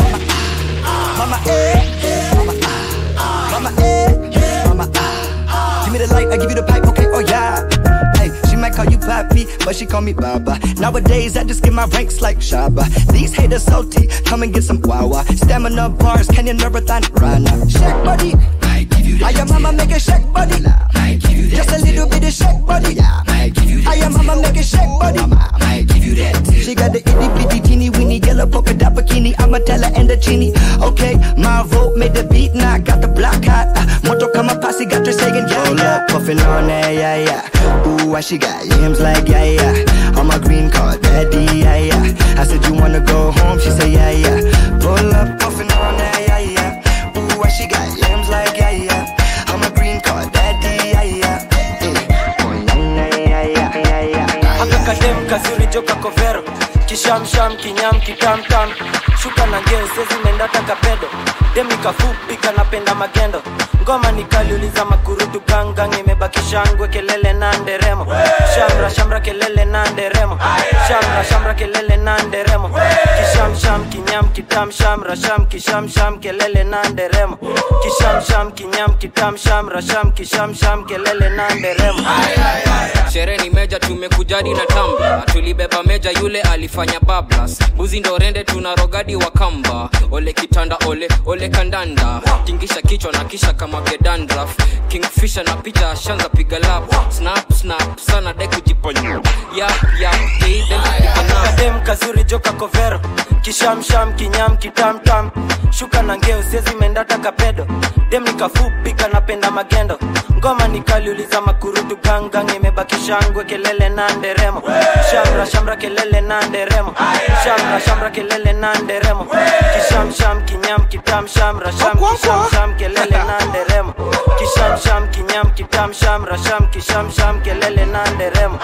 Mama, eh. Mama, ah. Mama, eh. Mama, ah. Give me the light, I give you the pipe, okay, oh, yeah. Hey, she might call you Papi, but she call me Baba. Nowadays, I just get my ranks like Shaba. These haters salty, come and get some guava. Stamina bars, can you marathon Rana? Shake body. I give you that. I am mama make a shake body. I give you that. Just a little bit of shake body. I give you that. I am mama make a shake body. I give you that. She got the itty bitty teeny weeny yellow polka dot bikini. I'ma tell her and the chini. Okay, my vote made the beat, now I got the block hot. Uh, Moto kama posse got her saying yeah, yeah. Puffin' on that, yeah, yeah. Ooh, why she got limbs like yeah, yeah. I'm a green card daddy, yeah, yeah. I said you wanna go home, she said yeah, yeah. Pull up, puffin' on that, yeah, yeah. Ooh, why she got limbs like yeah, yeah. I'm a green card daddy, yeah, yeah. Eh, oh, yeah, yeah, yeah, yeah, yeah, yeah. akakadem kazuri joka kovero kishamsham kinyam kitamtam shuka na ngeo sezimendata kapedo dem nikafupi kanapenda magendo ngoma nikaliuliza makurutu gangang imebaki shangwe kelele na nderemo shamra shamra kelele na nderemo shamra shamra kelele na nderemo kishamsham kinyam kitam shamra sham kishamsham kelele na nderemo kishamsham kinyam kitam shamra sham kishamsham kelele na nderemo sherehe ni meja tumekujadi na tamba tulibeba meja yule alifanya bablas buzi ndo rende tuna rogadi wa kamba ole kitanda ole ole kandanda tingisha kichwa na kisha kama gedandraf kingfisha na picha ashanza piga lap snap snap sana de kujiponya yap yap hey, dem piga nap. kadem kazuri joka kovero kishamsham kinyam kitamtam shuka na ngeo sezimendata kapedo dem nikafupi kanapenda magendo ngoma nikaliuliza makurutu gangang imebaki shangwe kelele na nderemo shamra shamra kelele na nderemo shamra shamra kelele na nderemo kishamsham kinyam kitam shamra sham kishamsham kelele na nderemo kishamsham kinyam kitam shamra sham kishamsham kelele na nderemo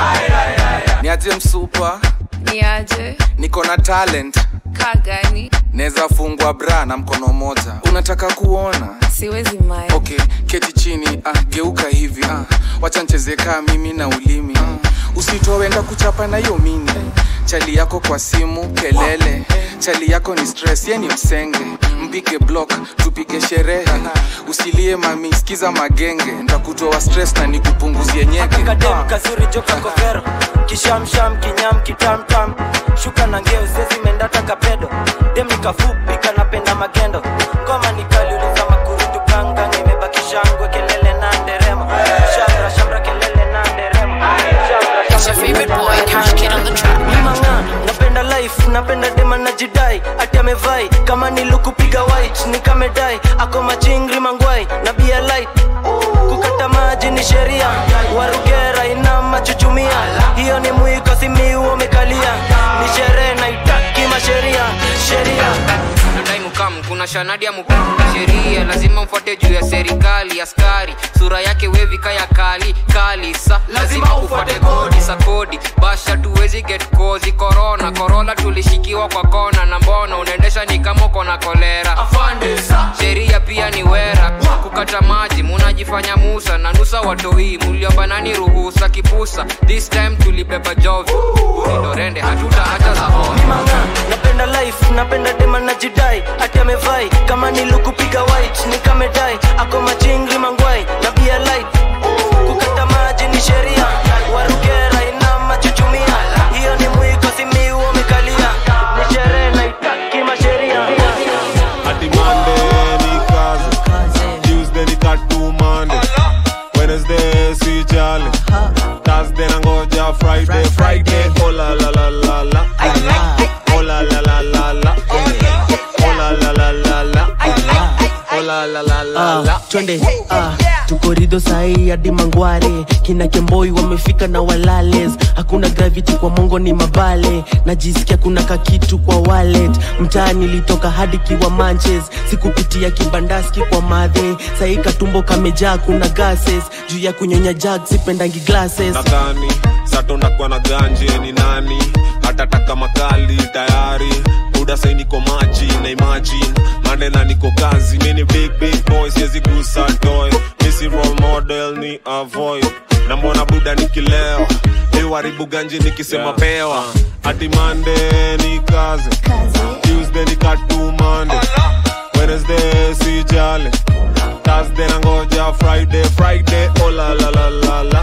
niaje msupa niaje niko na talent kaa gani naweza fungwa bra na mkono moja unataka kuona siwezi mai okay keti chini ah, geuka hivi ah, wacha ncheze kaa mimi na ulimi ah, usitowenda kuchapa na hiyo mini chali yako kwa simu kelele chali yako ni stress ye ni msenge mpige block tupige sherehe usilie mami sikiza magenge ntakutoa stress na nikupunguzie nyege kadem kazuri joka kovero kishamsham kinyam kitamtam shuka na ngeo sezimendata kapedo dem nikafupi kanapenda magendo ngoma nikaliuliza makurutu ganga nimebaki shangwe kelele na nderemo shamra shamra kelele na nderemo It's your favorite boy, Cash Kid on the track. manga napenda life napenda dema na jidai ati amevai kama nilukupiga white nikamedai ako machingri mangwai na bia light kukata maji maji ni sheria warugera ina machuchumia hiyo ni mwiko simiu umekalia ni sherehe naitaki masheria sheria nadai mukam kuna shanadi ya mukam sheria lazima mfuate juu ya serikali askari sura yake wevi kaya kali kali sa lazima ufuate kodi sa kodi basha tuwezi get kozi korona korona tulishikiwa kwa kona na mbona unaendesha ni kama uko na kolera sheria pia ni wera kukata maji munajifanya musa na nusa watoi muliomba nani ruhusa kipusa this time tulibeba jovi ulindorende hatutaacha za ona napenda life napenda dema na jidai ati amevai kama nilukupiga white nikamedai ako machingri mangwai na bia light kukata maji ni sheria warugera ina machuchumia hiyo ni mwiko simiu umekalia ni sherehe naitaki masheria Ati Monday ni kazi, Tuesday ni katu Monday, Wednesday si jali, Thursday nangoja Friday, Friday oh la la la la la, oh la la la la la, oh la la la la la, oh la la la la la. Ah, twende ah, tuko rido sahii hadi mangware kina kemboi wamefika na walales hakuna gravity kwa mongo ni mabale najisikia kuna kakitu kwa wallet mtaa nilitoka hadi kiwa manches sikupitia kibandaski kwa madhe sahii katumbo kamejaa kuna gases juu ya kunyonya jag sipendangi glasses nadhani sato nakuwa na ganje ni nani hatataka makali tayari buda sai niko maji na imagine manena niko kazi mini big big boy siwezi gusa toy misi role model ni avoid na mbona buda nikilewa iwaribu ganje nikisema pewa hadi mande ni kazi tuesday ni katu mande wednesday si jale thursday nangoja friday friday oh la la la la la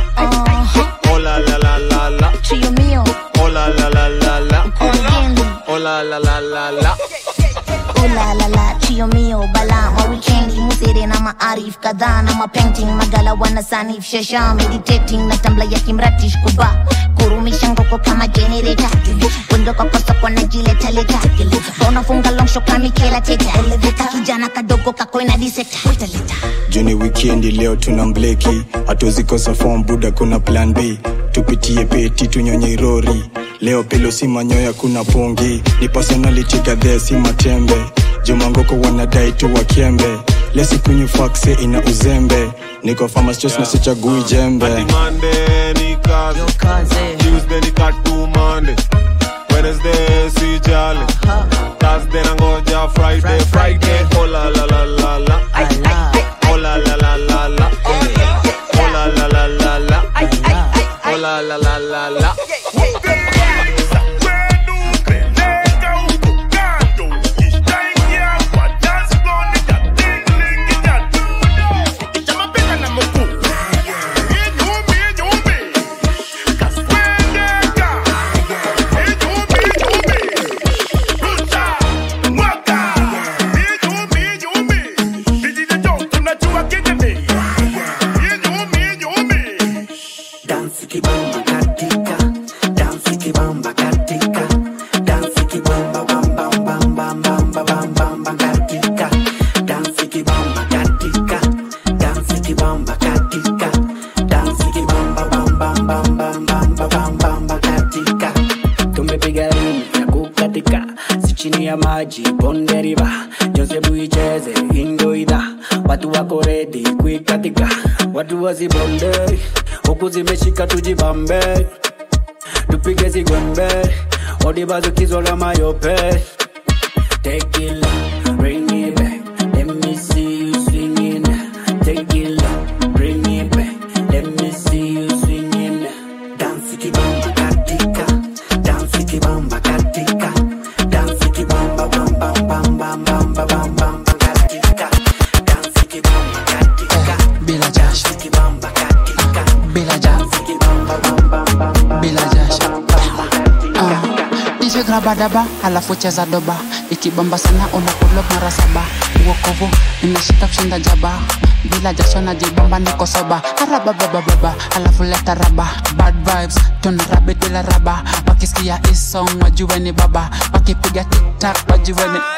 Oh la la la la la. Trio mio, Oh la la la la la. kurugenzi Oh la la la la la. Oh la la la, trio mio bala ma weekendi musere na maarif kadhaa na mapainting magala wana sanif shasha meditating na tambla ya kimratish kuba kurumisha ngoko kama generator wendo kwa kosa kwa najileta leta unafunga long shot kama Michaela Teta elevator kijana kadogo kako ina diseta juni wikendi leo tuna mbleki hatuzikosa form buda kuna plan b tupitie peti tunyonye irori leo pelo si manyoya kuna pongi ni personality gadhee si matembe jumangoko wanadai tu wakembe lesi kunyu fakse ina uzembe niko famastos na sichagui jembe Hadi Monday ni kazi. Tuesday ni katu Monday. Wednesday si jale. Thursday nangoja Friday, Friday. Oh la la la la la. Oh la la la la la. Oh la la la la la. Oh la la la la la. Dansi kibamba katika, dansi kibamba katika, dansi kibamba bam bam bam bam bam bam bam bam bam katika, dansi kibamba katika, dansi kibamba katika, dansi kibamba bam bam bam bam bam bam bam bam bam katika. tumepiga rini ya kukatika si chini ya maji bonde riba josebu icheze indoidha watu wako redi kuikatika watu wasibonde huku zimeshika tujibambe tupige zigwembe odibazukizwa la mayope tekila bring it back let me see you swinging tekila bring it back let me see you swinging Dansi kibamba katika, dansi kibamba katika, dansi kibamba bam bam bam bam bam bam bam bam bam katika, dansi kibamba katika, bila jasho kibamba katika, bila jasho kibamba bam bam bam bam bila jasho DJ grabadaba halafu cheza doba ikibamba sana unakulo mara saba uokovu imeshika kushinda jaba bila jasho na jibamba niko soba arababababa halafu leta raba bad vibes tuna rabi bila raba wakisikia isong wajue ni baba wakipiga tiktak wajue ni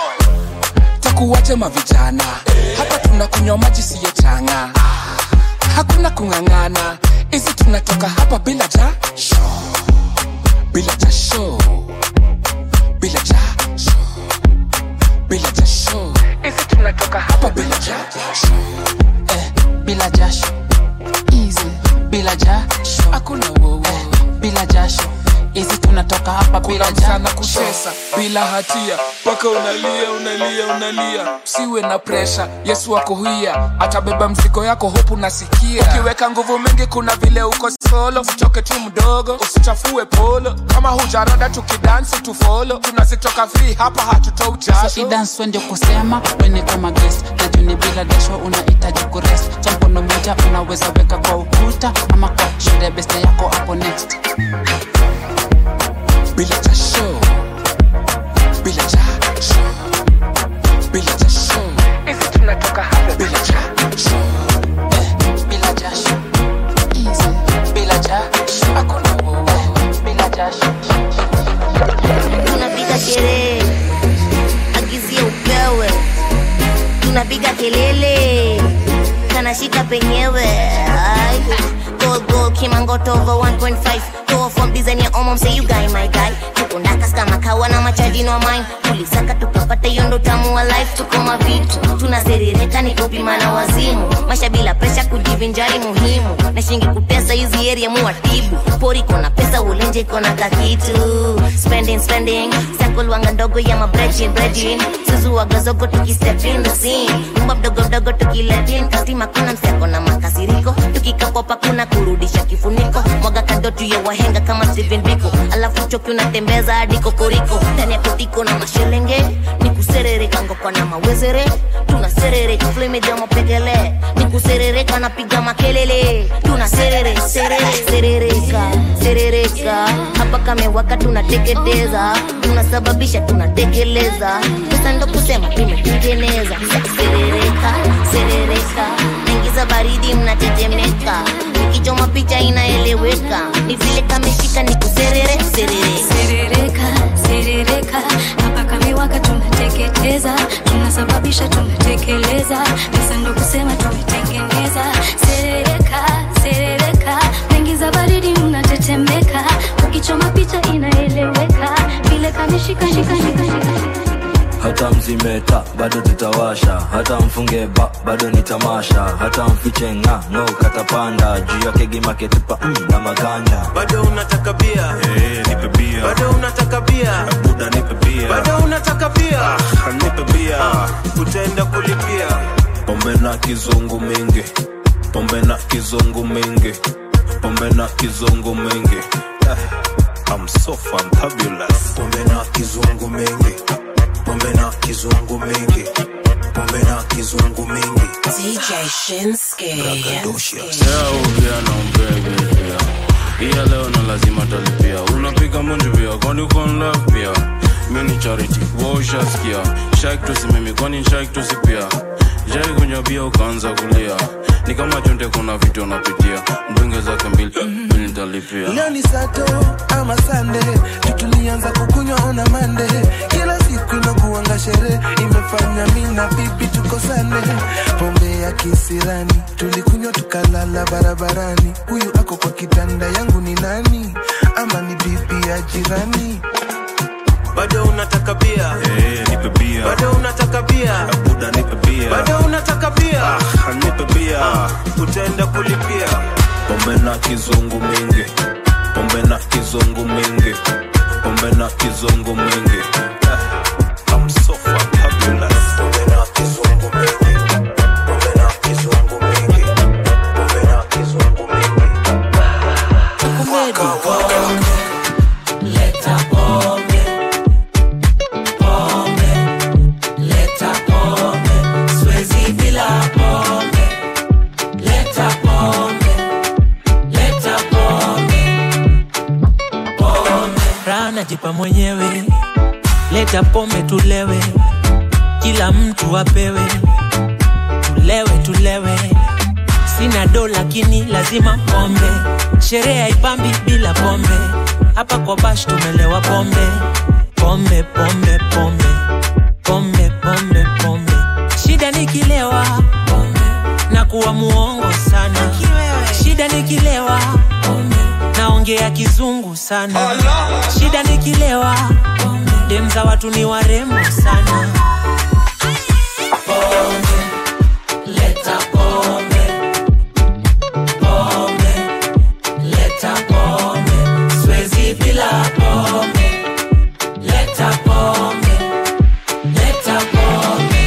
takuwaje mavijana hapa tunakunywa maji siyo changa hakuna kung'ang'ana hizi tunatoka hapa bila jasho bila jasho bila jasho bila jasho hizi tunatoka hapa bila jasho eh, bila jasho easy bila jasho hakuna wowo eh, bila jasho hizi tunatoka hapa bila sana kutesa bila hatia mpaka unalia unalia unalia siwe na presha yesu ako hia atabeba mzigo yako hopu nasikia ukiweka nguvu mingi kuna vile uko solo usichoke tu mdogo usichafue polo kama hujarada tukidansi tufolo tunazitoka free hapa hatutoi so jasho idance ndio kusema weni kama guest na juni bila dasho unahitaji kurest cha mkono moja unaweza weka kwa ukuta ama kwa shule beste yako hapo next bila jasho bila jasho bila jasho hizi tunatoka hapa bila jasho eh, bila jasho easy bila jasho hakuna wowo eh, bila jasho tunapiga sherehe agizia upewe tunapiga kelele kanashika penyewe Ay. Gold, gold, kimangoto over 1.5 Toa from design ya omom say you guy my guy tuko ndakas kama kawa na machaji no mine tulisaka tukapata hiyo ndo tamu wa life tuko mavitu tunaserereka ni kupima na wazimu maisha bila presha kujivinjari muhimu na shingi kutesa hizi area muwatibu pori kona pesa ulenje kona kakitu spending spending circle wanga ndogo ya mabrejin brejin suzu wagazogo tukistep in the scene nyumba mdogo mdogo tukiletin kastima kuna mseko na makasiriko tukikapopa kuna kurudisha kifuniko mwaga kadotu ya wahenga kama Steven Biko alafu choki unatembeza hadi kokoriko ndani ya kotiko na mashelenge ni kuserereka ngokwa na mawezere tunaserereka flemeja mapegele ni kuserereka napiga makelele tunaserere serere serereka serereka hapa kamewaka tunateketeza tunasababisha tunatekeleza sasa ndo kusema tumetengeneza serereka serereka naingiza baridi mnatetemeka nikichoma picha inaeleweka ni vile kameshika ni kuserere serere serereka serereka hapa kamewaka tunateketeza tunasababisha tunatekeleza pesa ndo kusema tumetengeneza serereka serereka mengi za baridi mnatetemeka ukichoma picha inaeleweka vile kameshika shika shika shika hata mzimeta bado tutawasha hata mfunge ba bado ni tamasha hata mfiche nga no katapanda juu yake gimaketupa mm, na maganda bado unataka bia hey, nipe bia bado unataka bia buda nipe bia bado unataka bia ah, nipe bia utaenda kulipia pombe na kizungu mingi pombe na kizungu mingi pombe na kizungu mingi eh, I'm so fantabulous pombe na kizungu mingi pombe na kizungu mingi pombe na kizungu mingi DJ Shinsuke. ongea na mpege pia iya leo na lazima talipia unapiga munju pia kwani uko in love pia mi ni charity waushaskia shak tusimimi kwani shak tusipia jai kunywa bia ukaanza kulia ni kama chonte kuna vitu unapitia mdunge zake mbili mi nitalipia leo ni sato ama sande tutulianza kukunywa ona mande kila siku inakuanga sherehe imefanya mi na bibi tukosane pombe ya kisirani tulikunywa tukalala barabarani huyu ako kwa kitanda yangu ni nani ama ni bibi ya jirani bado unataka bia hey, nipe bia bado unataka bia buda nipe bia bado unataka bia ah, nipe bia utaenda kulipia pombe na kizungu mingi pombe na kizungu mingi pombe na kizungu mingi eh, I'm so fantabulous pombe na kizungu mingi pombe na kizungu mingi pombe na kizungu mingi Leta pombe, pombe, leta pombe, siwezi bila pombe. Leta pombe, leta pombe, pombe. Raha najipa mwenyewe, leta pombe tulewe, kila mtu apewe, tulewe tulewe. Sina do lakini lazima pombe, sherehe haipambi bila pombe hapa kwa bash tumelewa pombe pombe pombe pombe pombe pombe pombe shida nikilewa pombe na kuwa muongo sana naongea kizungu sana shida nikilewa dem za watu ni warembo sana Leta pombe, pombe, leta pombe, siwezi bila pombe. Leta pombe, leta pombe,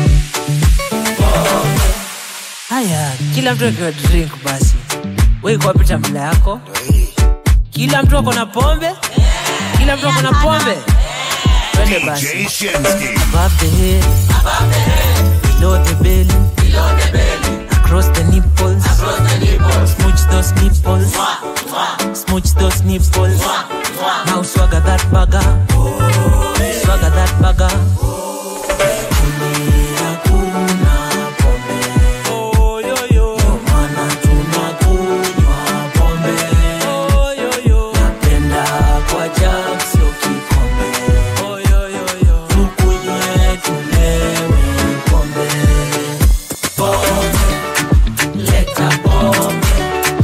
pombe. haya kila mtu akiwa drink basi weikuwapita mbele yako kila mtu ako na pombe kila mtu ako na pombe twende basi above the head below the belly across the nipples smooch those nipples smooch those nipples now swagger that bagger swagger that bagger Napenda kwa jam, sio kikombe. Tukunywe, tulewe pombe. Pombe, leta pombe.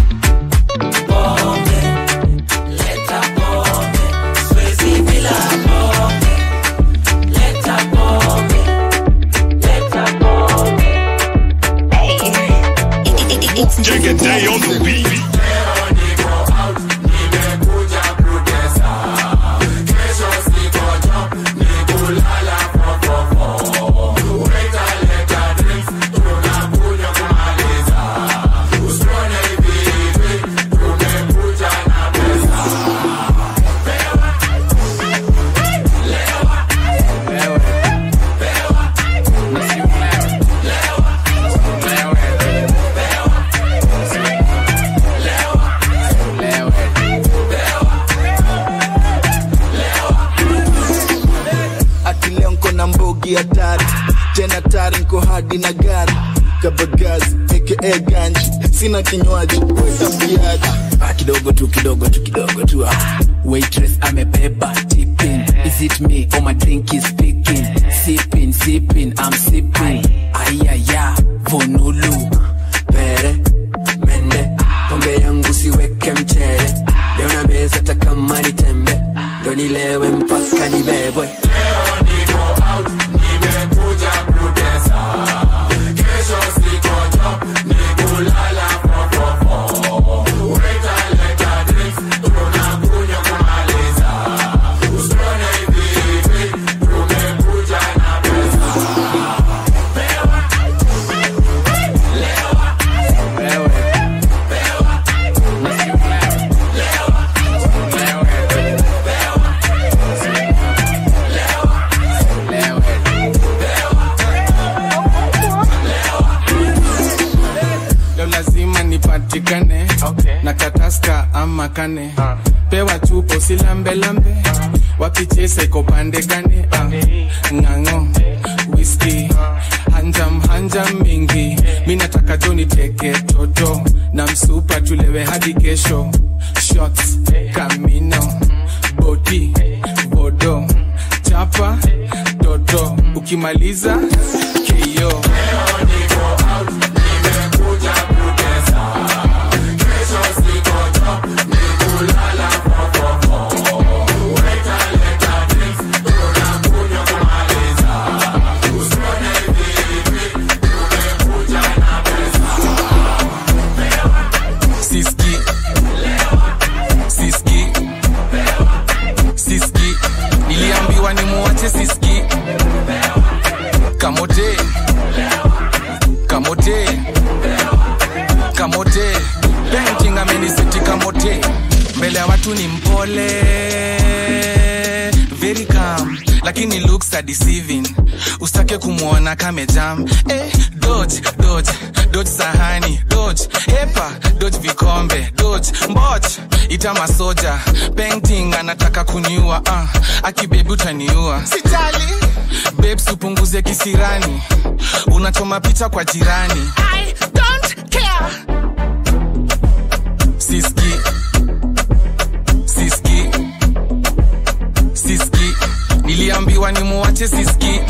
Pombe, leta pombe. Siwezi bila pombe. Leta pombe, leta pombe. Take a day on the beat. ati leo nko na mbogi hatari tena tari nko hadi na gari kabagazi aka ganji sina kinywaji wetambiaji Ah, kidogo tu kidogo tu kidogo tu ah. waitress amebeba tipping is it me or my drink is speaking sipping sipping i'm sipping ayaya vonulu pere mende pombe yangu siweke mchele leo na meza hata kama ni tembe ndo nilewe mpaka nibebwe leo lazima nipatikane na kataska ama kane pewa chupo usilambelambe wapichese iko pande gane uh, ng'ang'o whisky hanjam hanjam mingi mi nataka joni teke toto na msupa tulewe hadi kesho shots kamino boti bodo chapa toto ukimaliza keyo siski siski siski niliambiwa ni muwache siski kamote kamote kamote painting ameniseti kamote mbele ya watu ni mpole very calm lakini looks are deceiving usitake kumwona kamejam eh, dodge dodge dodge sahani dodge epa dodge vikombe dodge mboch ita masoja painting anataka kuniua uh, akibebi utaniua sitali babes upunguze kisirani unachoma picha kwa jirani I don't care. siski siski siski niliambiwa ni muwache siski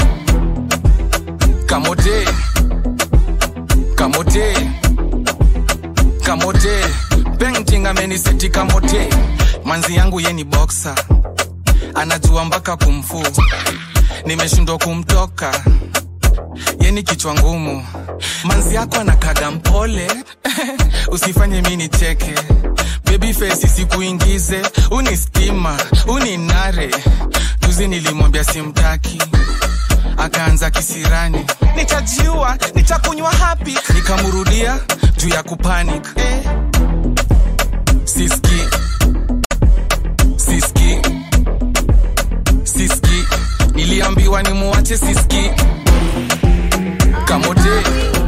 kamote kamote kamote painting amenisetika mote manzi yangu ye ni boksa anajua mpaka kumfu nimeshindwa kumtoka ye ni kichwa ngumu manzi yako anakaga mpole usifanye mi nicheke bebi fesi sikuingize uni stima uni nare juzi nilimwambia simtaki akaanza kisirani nitajiua nitakunywa hapi nikamrudia juu ya kupanic eh. siski siski siski niliambiwa nimuache siski kamote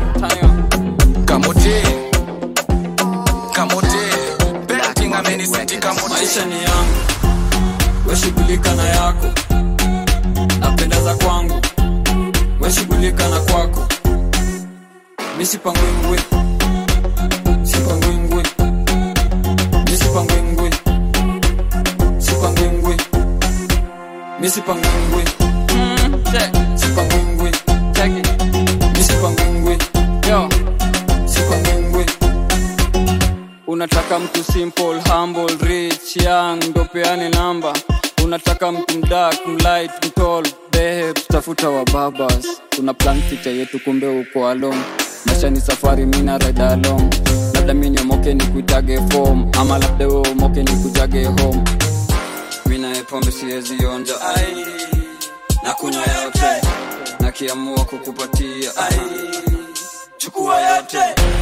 kamote kamote Betting ameniseti kamote maisha ni yangu weshughulika na yako napendeza kwangu weshughulika na kwako misipangwingwi sipangwingwi misipangwingwi sipangwingwi misipangwingwi sipangwingwi misipangwingwi sipangwingwi unataka mtu simple humble rich young ndo peane namba unataka mtu mdak mlight mtol behe tutafuta wa babas tuna plan future yetu kumbe uko along maisha ni safari mina ride along labda mi niomoke ni kuitage form ama labda we umoke ni kujage home minaye pombe siwezi onja ai na kunywa yote nakiamua kukupatia ai chukua yote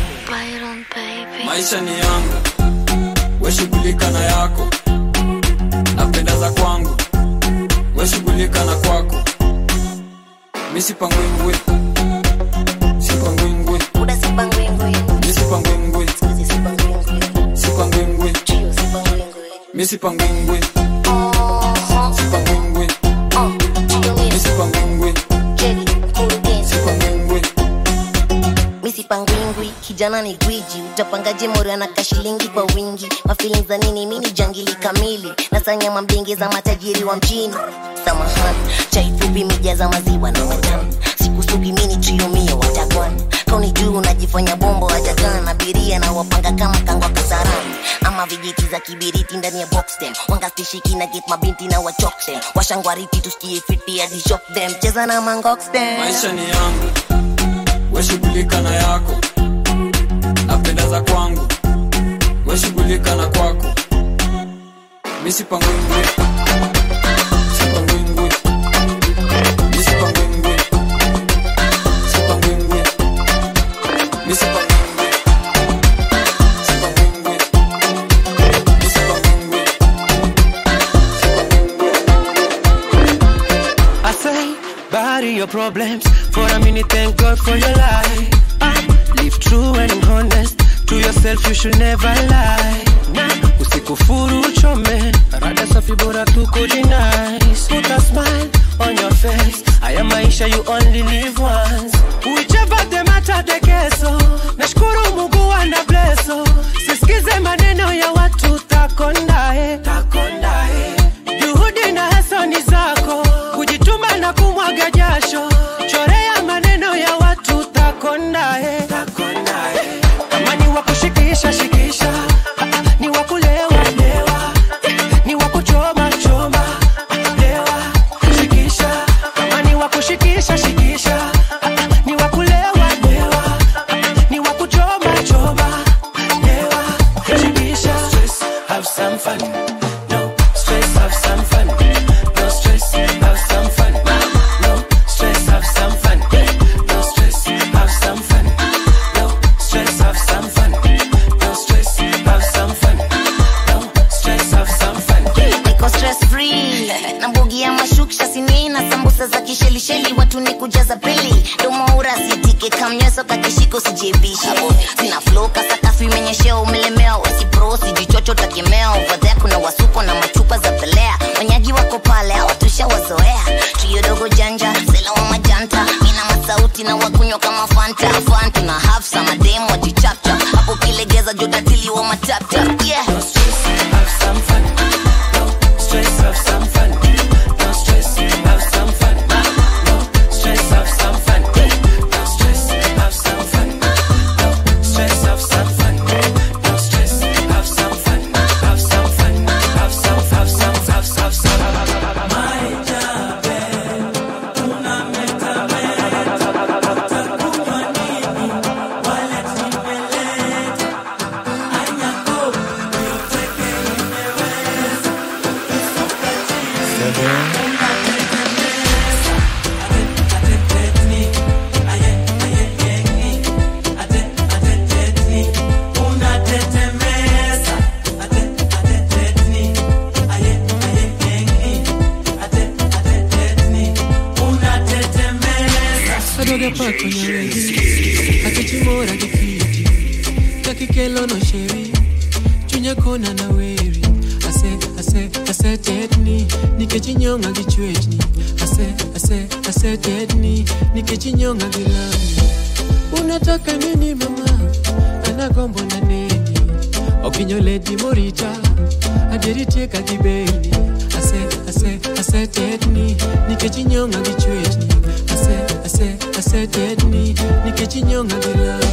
maisha ni yangu weshughulika na yako napendeza kwangu weshughulika na kwako misipangwingwi sipangwingwi misipangwingwi sipangwingwi misipangwingwi sipangwingwi misipangwingwi sipangwingwi misipangwingwi kijana ni gwiji utapangaje mori anaka shilingi kwa wingi mafilin za nini mini jangili kamili nasanya mambingi za matajiri wa mjini samahani chaifupi mija za maziwa na majani sikusugi mini triumio watakwan kauni juu unajifanya bombo hajakaa na biria na wapanga kama kangwa kasarani ama vijiti za kibiriti ndani ya boxtem wangastishiki na get mabinti na wachoktem washangwariti tusikie fiti hadi shop them cheza na mangoxtem maisha ni yangu weshughulika na yako napendeza kwangu weshughulika na kwako misipangwingwi sipangwingwi misipangwingwi sipangwingwi misipangwingwi sipangwingwi misipangwingwi I say, bury your problems for a minute. Thank God for your life. Ah, live true and honest to yourself. You should never lie. Nah, usikufuru uchome, rada safi bora tu kujinice. Put a smile on your face. Haya maisha you only live once. Whichever the matter the keso. Nashukuru Mungu ana blesso. Sisikize maneno ya watu takondae. Takondae. Juhudi na hasa ni zako, kujituma na kumwaga jasho, chorea maneno ya watu takondae. Kama ni wa kushikisha shikisha, Ah, ah, ni wa kulewa lewa, ni wa kuchoma choma, lewa shikisha. Kama ni wa kushikisha shikisha, Ah, ah, ni wa kulewa lewa, ni wa kuchoma choma, lewa shikisha. Stress, have some fun. No stress, have some fun. No stress, have some fun. No stress, have some fun. No stress, have some fun. No stress, have some fun. No stress, have some fun. No stress, have some fun. niko stress free na mbogi ya mashuksha sini na sambusa za kishelisheli watu ni kujaza pili domoura sitike kamnyeso kakishiko sijebishe sina flow kasakafu imenyeshea umelemewa wasipro sijichocho takemea ovadhea kuna wasuko na machupa za pelea wanyaji wako pale hawatusha wazoea trio dogo janja sela wa majanta mina masauti na wakunywa kama fanta fanta na hafsa mademu wajichapcha hapo kilegeza jodatili wa matapta yeah. Have some fun. No stress, have some fun. No stress, have some fun. No stress, have some fun. No stress, have some fun. No stress, have some fun. No stress, have some fun. chimora gi kiti kakikelo no sheri chunya kona na weri ase ase ase tetni nikech inyonga gi chwechni ase ase ase tetni nikech inyonga gi lami unataka nini mama anagombo na neni okinyo ledi morita adieri tieka gi beni ase ase ase tetni nikech inyonga gi chwechni ase ase ase tetni nikech inyonga gi lami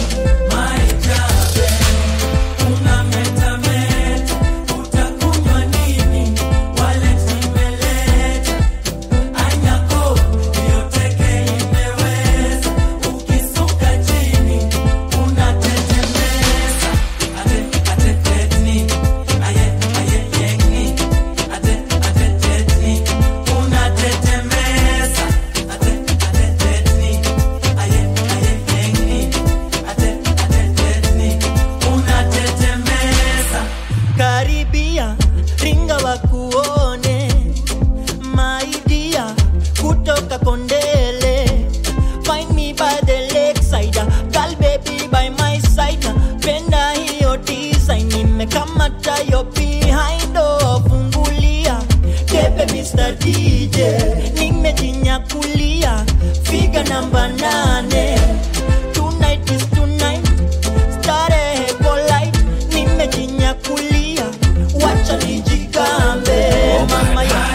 karibia ringa wakuone maidia kutoka kondele find me by the lakeside girl baby by my side penda hiyo design nimekamata yo behind oh, fungulia tepe Mr. DJ nimejinyakulia figa namba nane tonight is tonight starehe polite nimejinyakulia wacha nijigambe mama ya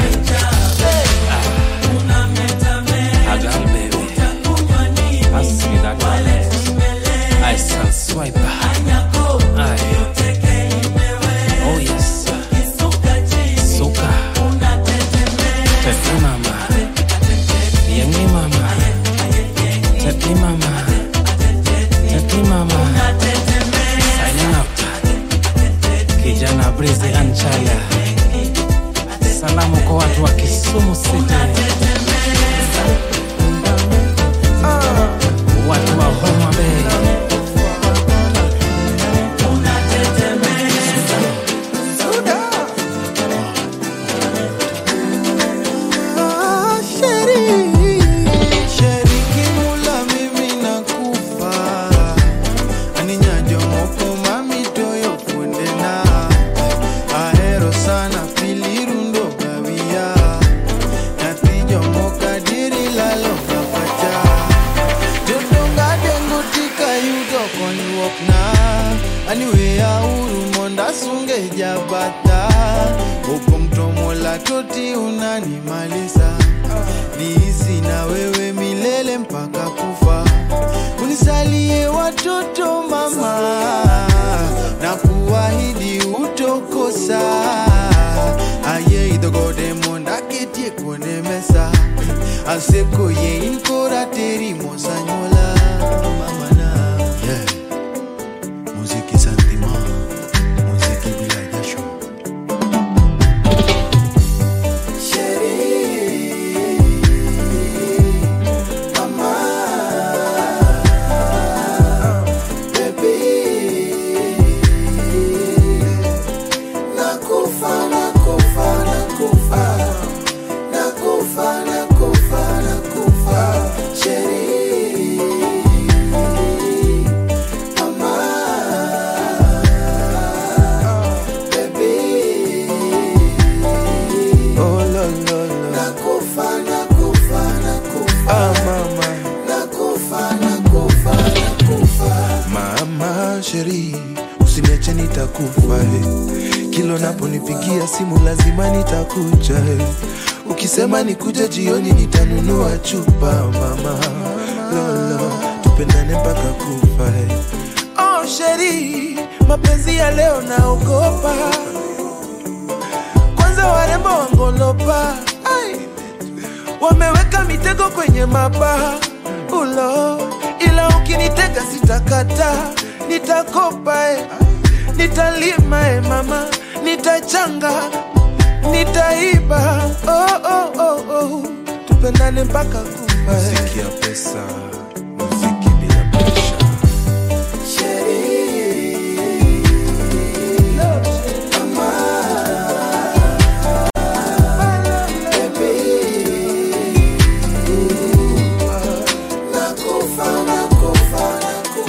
A girl, baby. Pass me that one. I shall swipe. Aye. Oh, yes. Suka. Tete mama. Yengi mama. Tete mama. Tete mama. Signing out. Kijana Breezy Anchaya. Salamu kwa watu wa Kisumu City. Watu wa Homa Bay. Sheriki mula mimi nakufa aninyajo moko mami toyo fuende na ahero sana pilirundo gawia nyathi jomoka diri lalo gapacha jodonga dengo tika yudo konyruok na aniweya uru monda sunge jabata opong' to mola toti unanimaliza niishi na wewe milele mpaka kufa unisalie watoto mama na kuahidi utokosa aye idhogode monda ketie kuone mesa aseko ye inkora teri mosanyola mamana yeah. muziki santima muziki bila jasho Oh, lo, lo, lo. Ah, mama. mama sheri usiniache nitakufa eh. kilo naponipigia simu lazima nitakuja eh. ukisema nikuja jioni nitanunua chupa mama lolo tupendane mpaka kufa eh. oh, sheri mapenzi ya leo naogopa kwanza warembo wangolopa Ai. wameweka mitego kwenye mabaha ulo ila ukinitega sitakata nitakopa eh. nitalima eh, mama nitachanga nitaiba oh, oh, oh, oh. tupendane mpaka kufa eh. muziki ya pesa muziki bila presha Nakufa, nakufa, nakufa.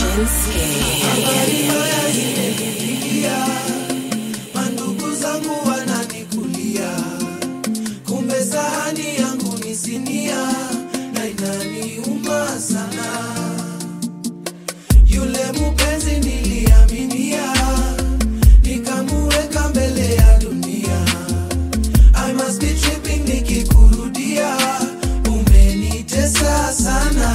mandugu zangu wananikulia kumbe sahani yangu ni sinia na inaniuma sana yule mupenzi niliaminia nikamuweka mbele ya dunia I must be tripping nikikurudia umenitesa sana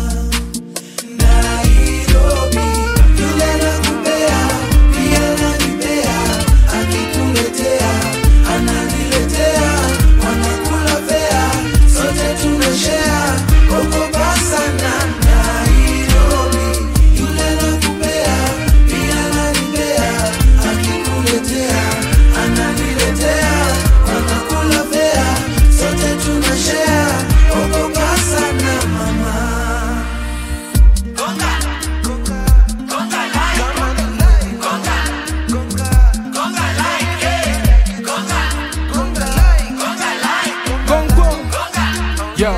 Nairobi yule nakupea pia nanipea akikuletea ananiletea wanakula fea sote tunashea okopa sana Nairobi yule nakupea pia nanipea akikuletea ananiletea wanakula fea sote tunashea okopa sana mama Yo.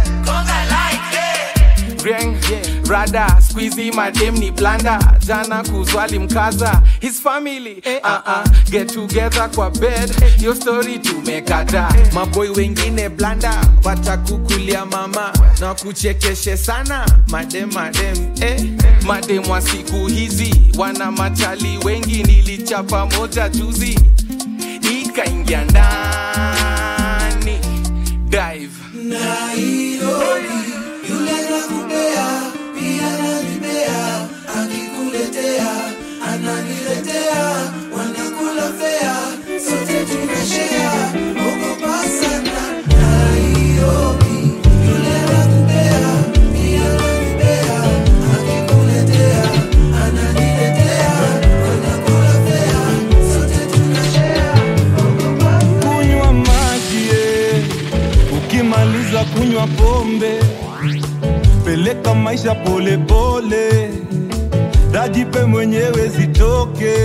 Ring, rada squeezy madem ni blanda jana kuzwali mkaza his family uh -uh. get together kwa bed yo story tumekata maboy wengine blanda watakukulia mama na kuchekeshe sana madem madem eh. madem wa siku hizi wana machali wengi nilichapa moja juzi ikaingia ndani dive Nairobi yule nakupea pia nanipea akikuletea ananiletea wanakula fea sote tunashea ogopa sana Nairobi yule nakupea pia nanipea akikuletea ananiletea wanakula fea sote tunashea kunywa maji eh. ukimaliza kunywa pombe peleka maisha polepole dajipe mwenyewe zitoke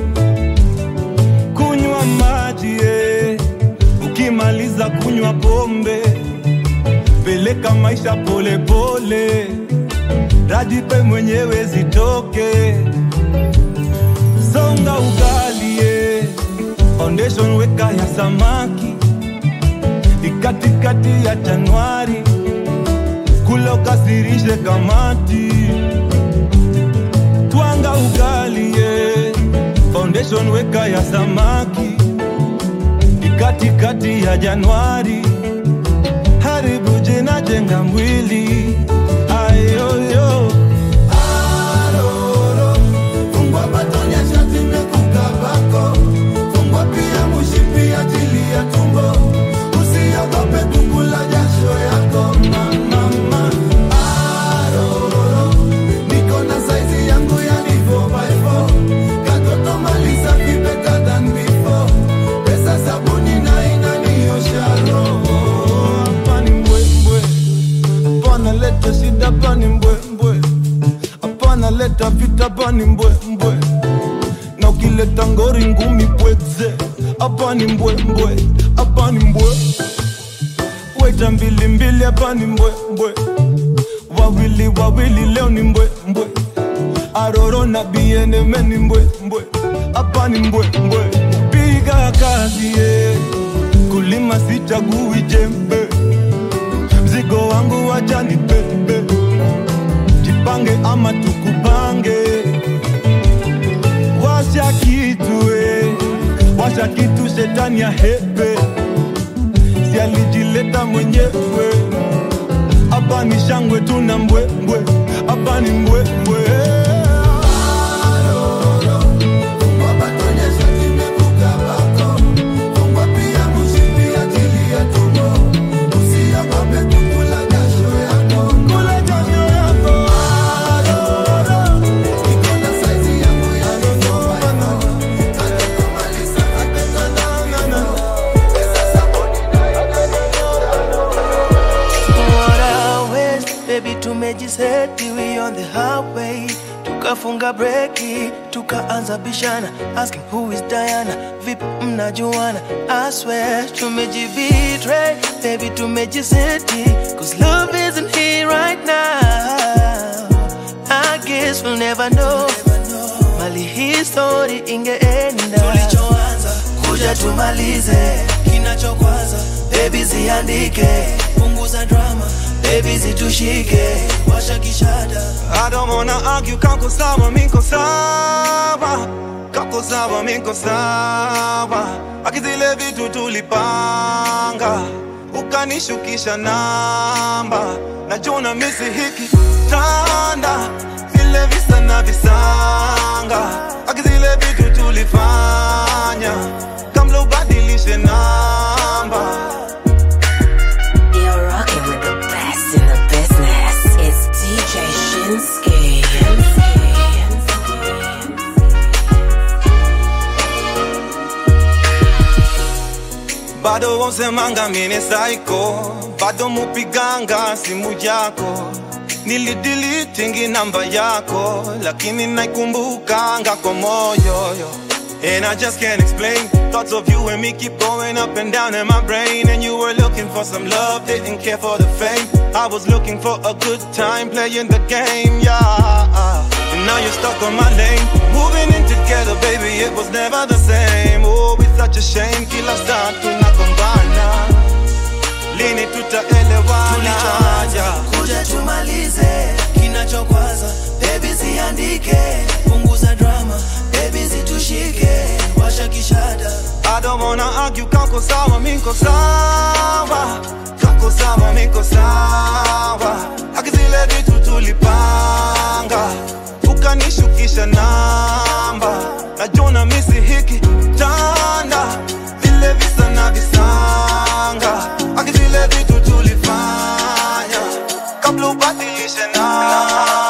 kunywa maji eh. ukimaliza kunywa pombe peleka maisha polepole dajipe mwenyewe zitoke songa ugali eh. foundation weka ya samaki ni katikati ya Januari, kula ukasirishe kamati, twanga ugali ye foundation weka ya samaki ni katikati ya Januari, haribu jina jenga mwili ayoyo Aroro, fungwa batonya shati mekukabako fungwa pia mushipi ajili ya tumbo usiogope kukula jasho yako mama Aroro, niko na saizi yangu ya ni 4x4 katoto maliza fi better than before pesa sabuni na inaniosha roho hapa ni mbwembwe, hapana leta shida, hapa ni mbwembwe, hapana leta vita, hapa ni mbwembwe, na ukileta ngori ngumi pweze, hapa ni mbwembwe, hapa ni mbwe, weta mbili mbili, hapa ni mbwembwe, wawili wawili, leo ni mbwembwe, aroro na bieneme ni mbwembwe, hapa ni mbwembwe, piga kazi yeah. kulima sichagui jembe mzigo wangu wacha ni bebe jipange ama tukupange washa kitu eh. washa kitu shetani ya hepe si alijileta mwenyewe hapa ni shangwe tuna mbwembwe hapa ni mbwembwe What a waste, baby tumejiseti we on the highway tukafunga breki tukaanza bishana asking who is Diana vipi mnajuana I swear tumejibetray baby tumejiseti cause love isn't here right now I guess we'll never know mali hii story ingeenda tulichoanza kuja tumalize kinachokwaza bebi ziandike punguza drama bebi zitushike washa kishada I don't wanna argue, kako sawa, miko sawa Kako sawa, miko sawa Akizile vitu tulipanga Ukanishukisha namba Najuna misi hiki tanda Vile visa na visanga Akizile vitu tulifanya Kamla ubadilishe namba You're rocking with the best in the business. It's DJ Shinsky. bado wosemanga mine saiko bado mupiganga simu yako nilidilitingi namba yako lakini naikumbukanga kwa moyo yo. And I just can't explain Thoughts of you and me keep going up and down in my brain And you were looking for some love, didn't care for the fame I was looking for a good time playing the game, yeah And now you're stuck on my lane Moving in together, baby, it was never the same Oh, it's such a shame Kila saa tunagombana Lini tutaelewana yeah. kuja tumalize kinachokwaza bebi ziandike punguza drama bebi zitushike washa kishada I don't wanna argue, kako sawa, miko sawa Kako sawa, miko sawa Akizile vitu tulipanga Ukanishukisha namba Najuna misi hiki tanda Vile visa na visanga Akizile vitu tulifanya Kabla ubadilishe namba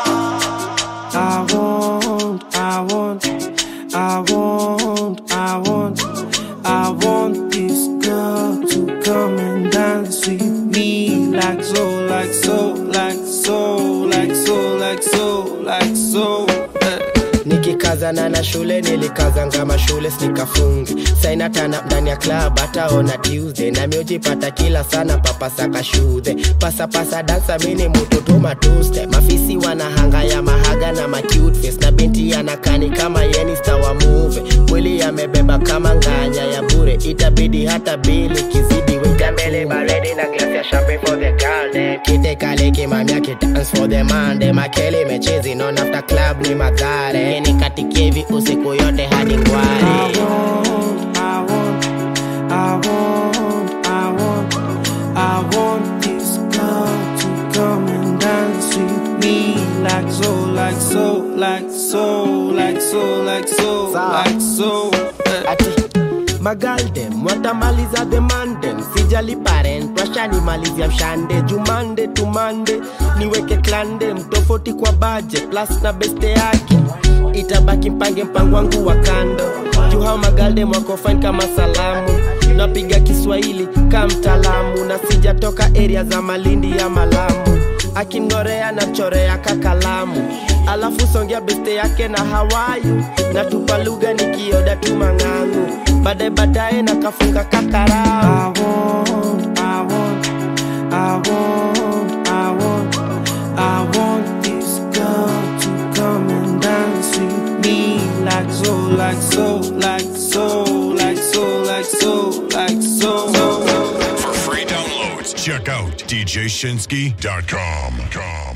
I want, I want, I want, I want, I want this girl to come and dance with me like so, like so, like so, like so, like so, like so. eh. nikikazana na shule nilikazanga mashule nikafungi sainatana ndani ya club hataona tuesday nami ujipata kila sana papasaka shudhe pasapasa dansa mini mututuma tuste mafisi wanahanga ya mahaga na macute face na binti anakani kama yenista wa muve mwili yamebeba kama nganya ya bure itabidi hata bili kizidi weka mbele baredi na glasi ya champagne for the girl dem kite kale kimamia kidance for the man dem akele mechezi non after club ni madhare nikatikie hivi usiku yote hadi ngware I want, I want, I want, I want this girl to come and dance with me like so, like so, like so, like so, like so, like so. ati magaldem watamaliza demandem sijali parent washanimalizia mshande jumande tumande niweke klande mtofauti kwa baje plus na beste yake itabaki mpange mpango wangu wa kando juu hao magaldem wako fine kama salamu napiga kiswahili ka mtaalamu na sijatoka area za malindi ya malamu akinorea na chorea kakalamu alafu songea beste yake na hawayu na tupa lugha nikioda tu mang'angu baadaye baadaye na kafunga kakarau I want, I want, I want, I want this girl to come and dance with me like so, like so, like so, like so, like so, like so. For free downloads, check out djshinsky.com.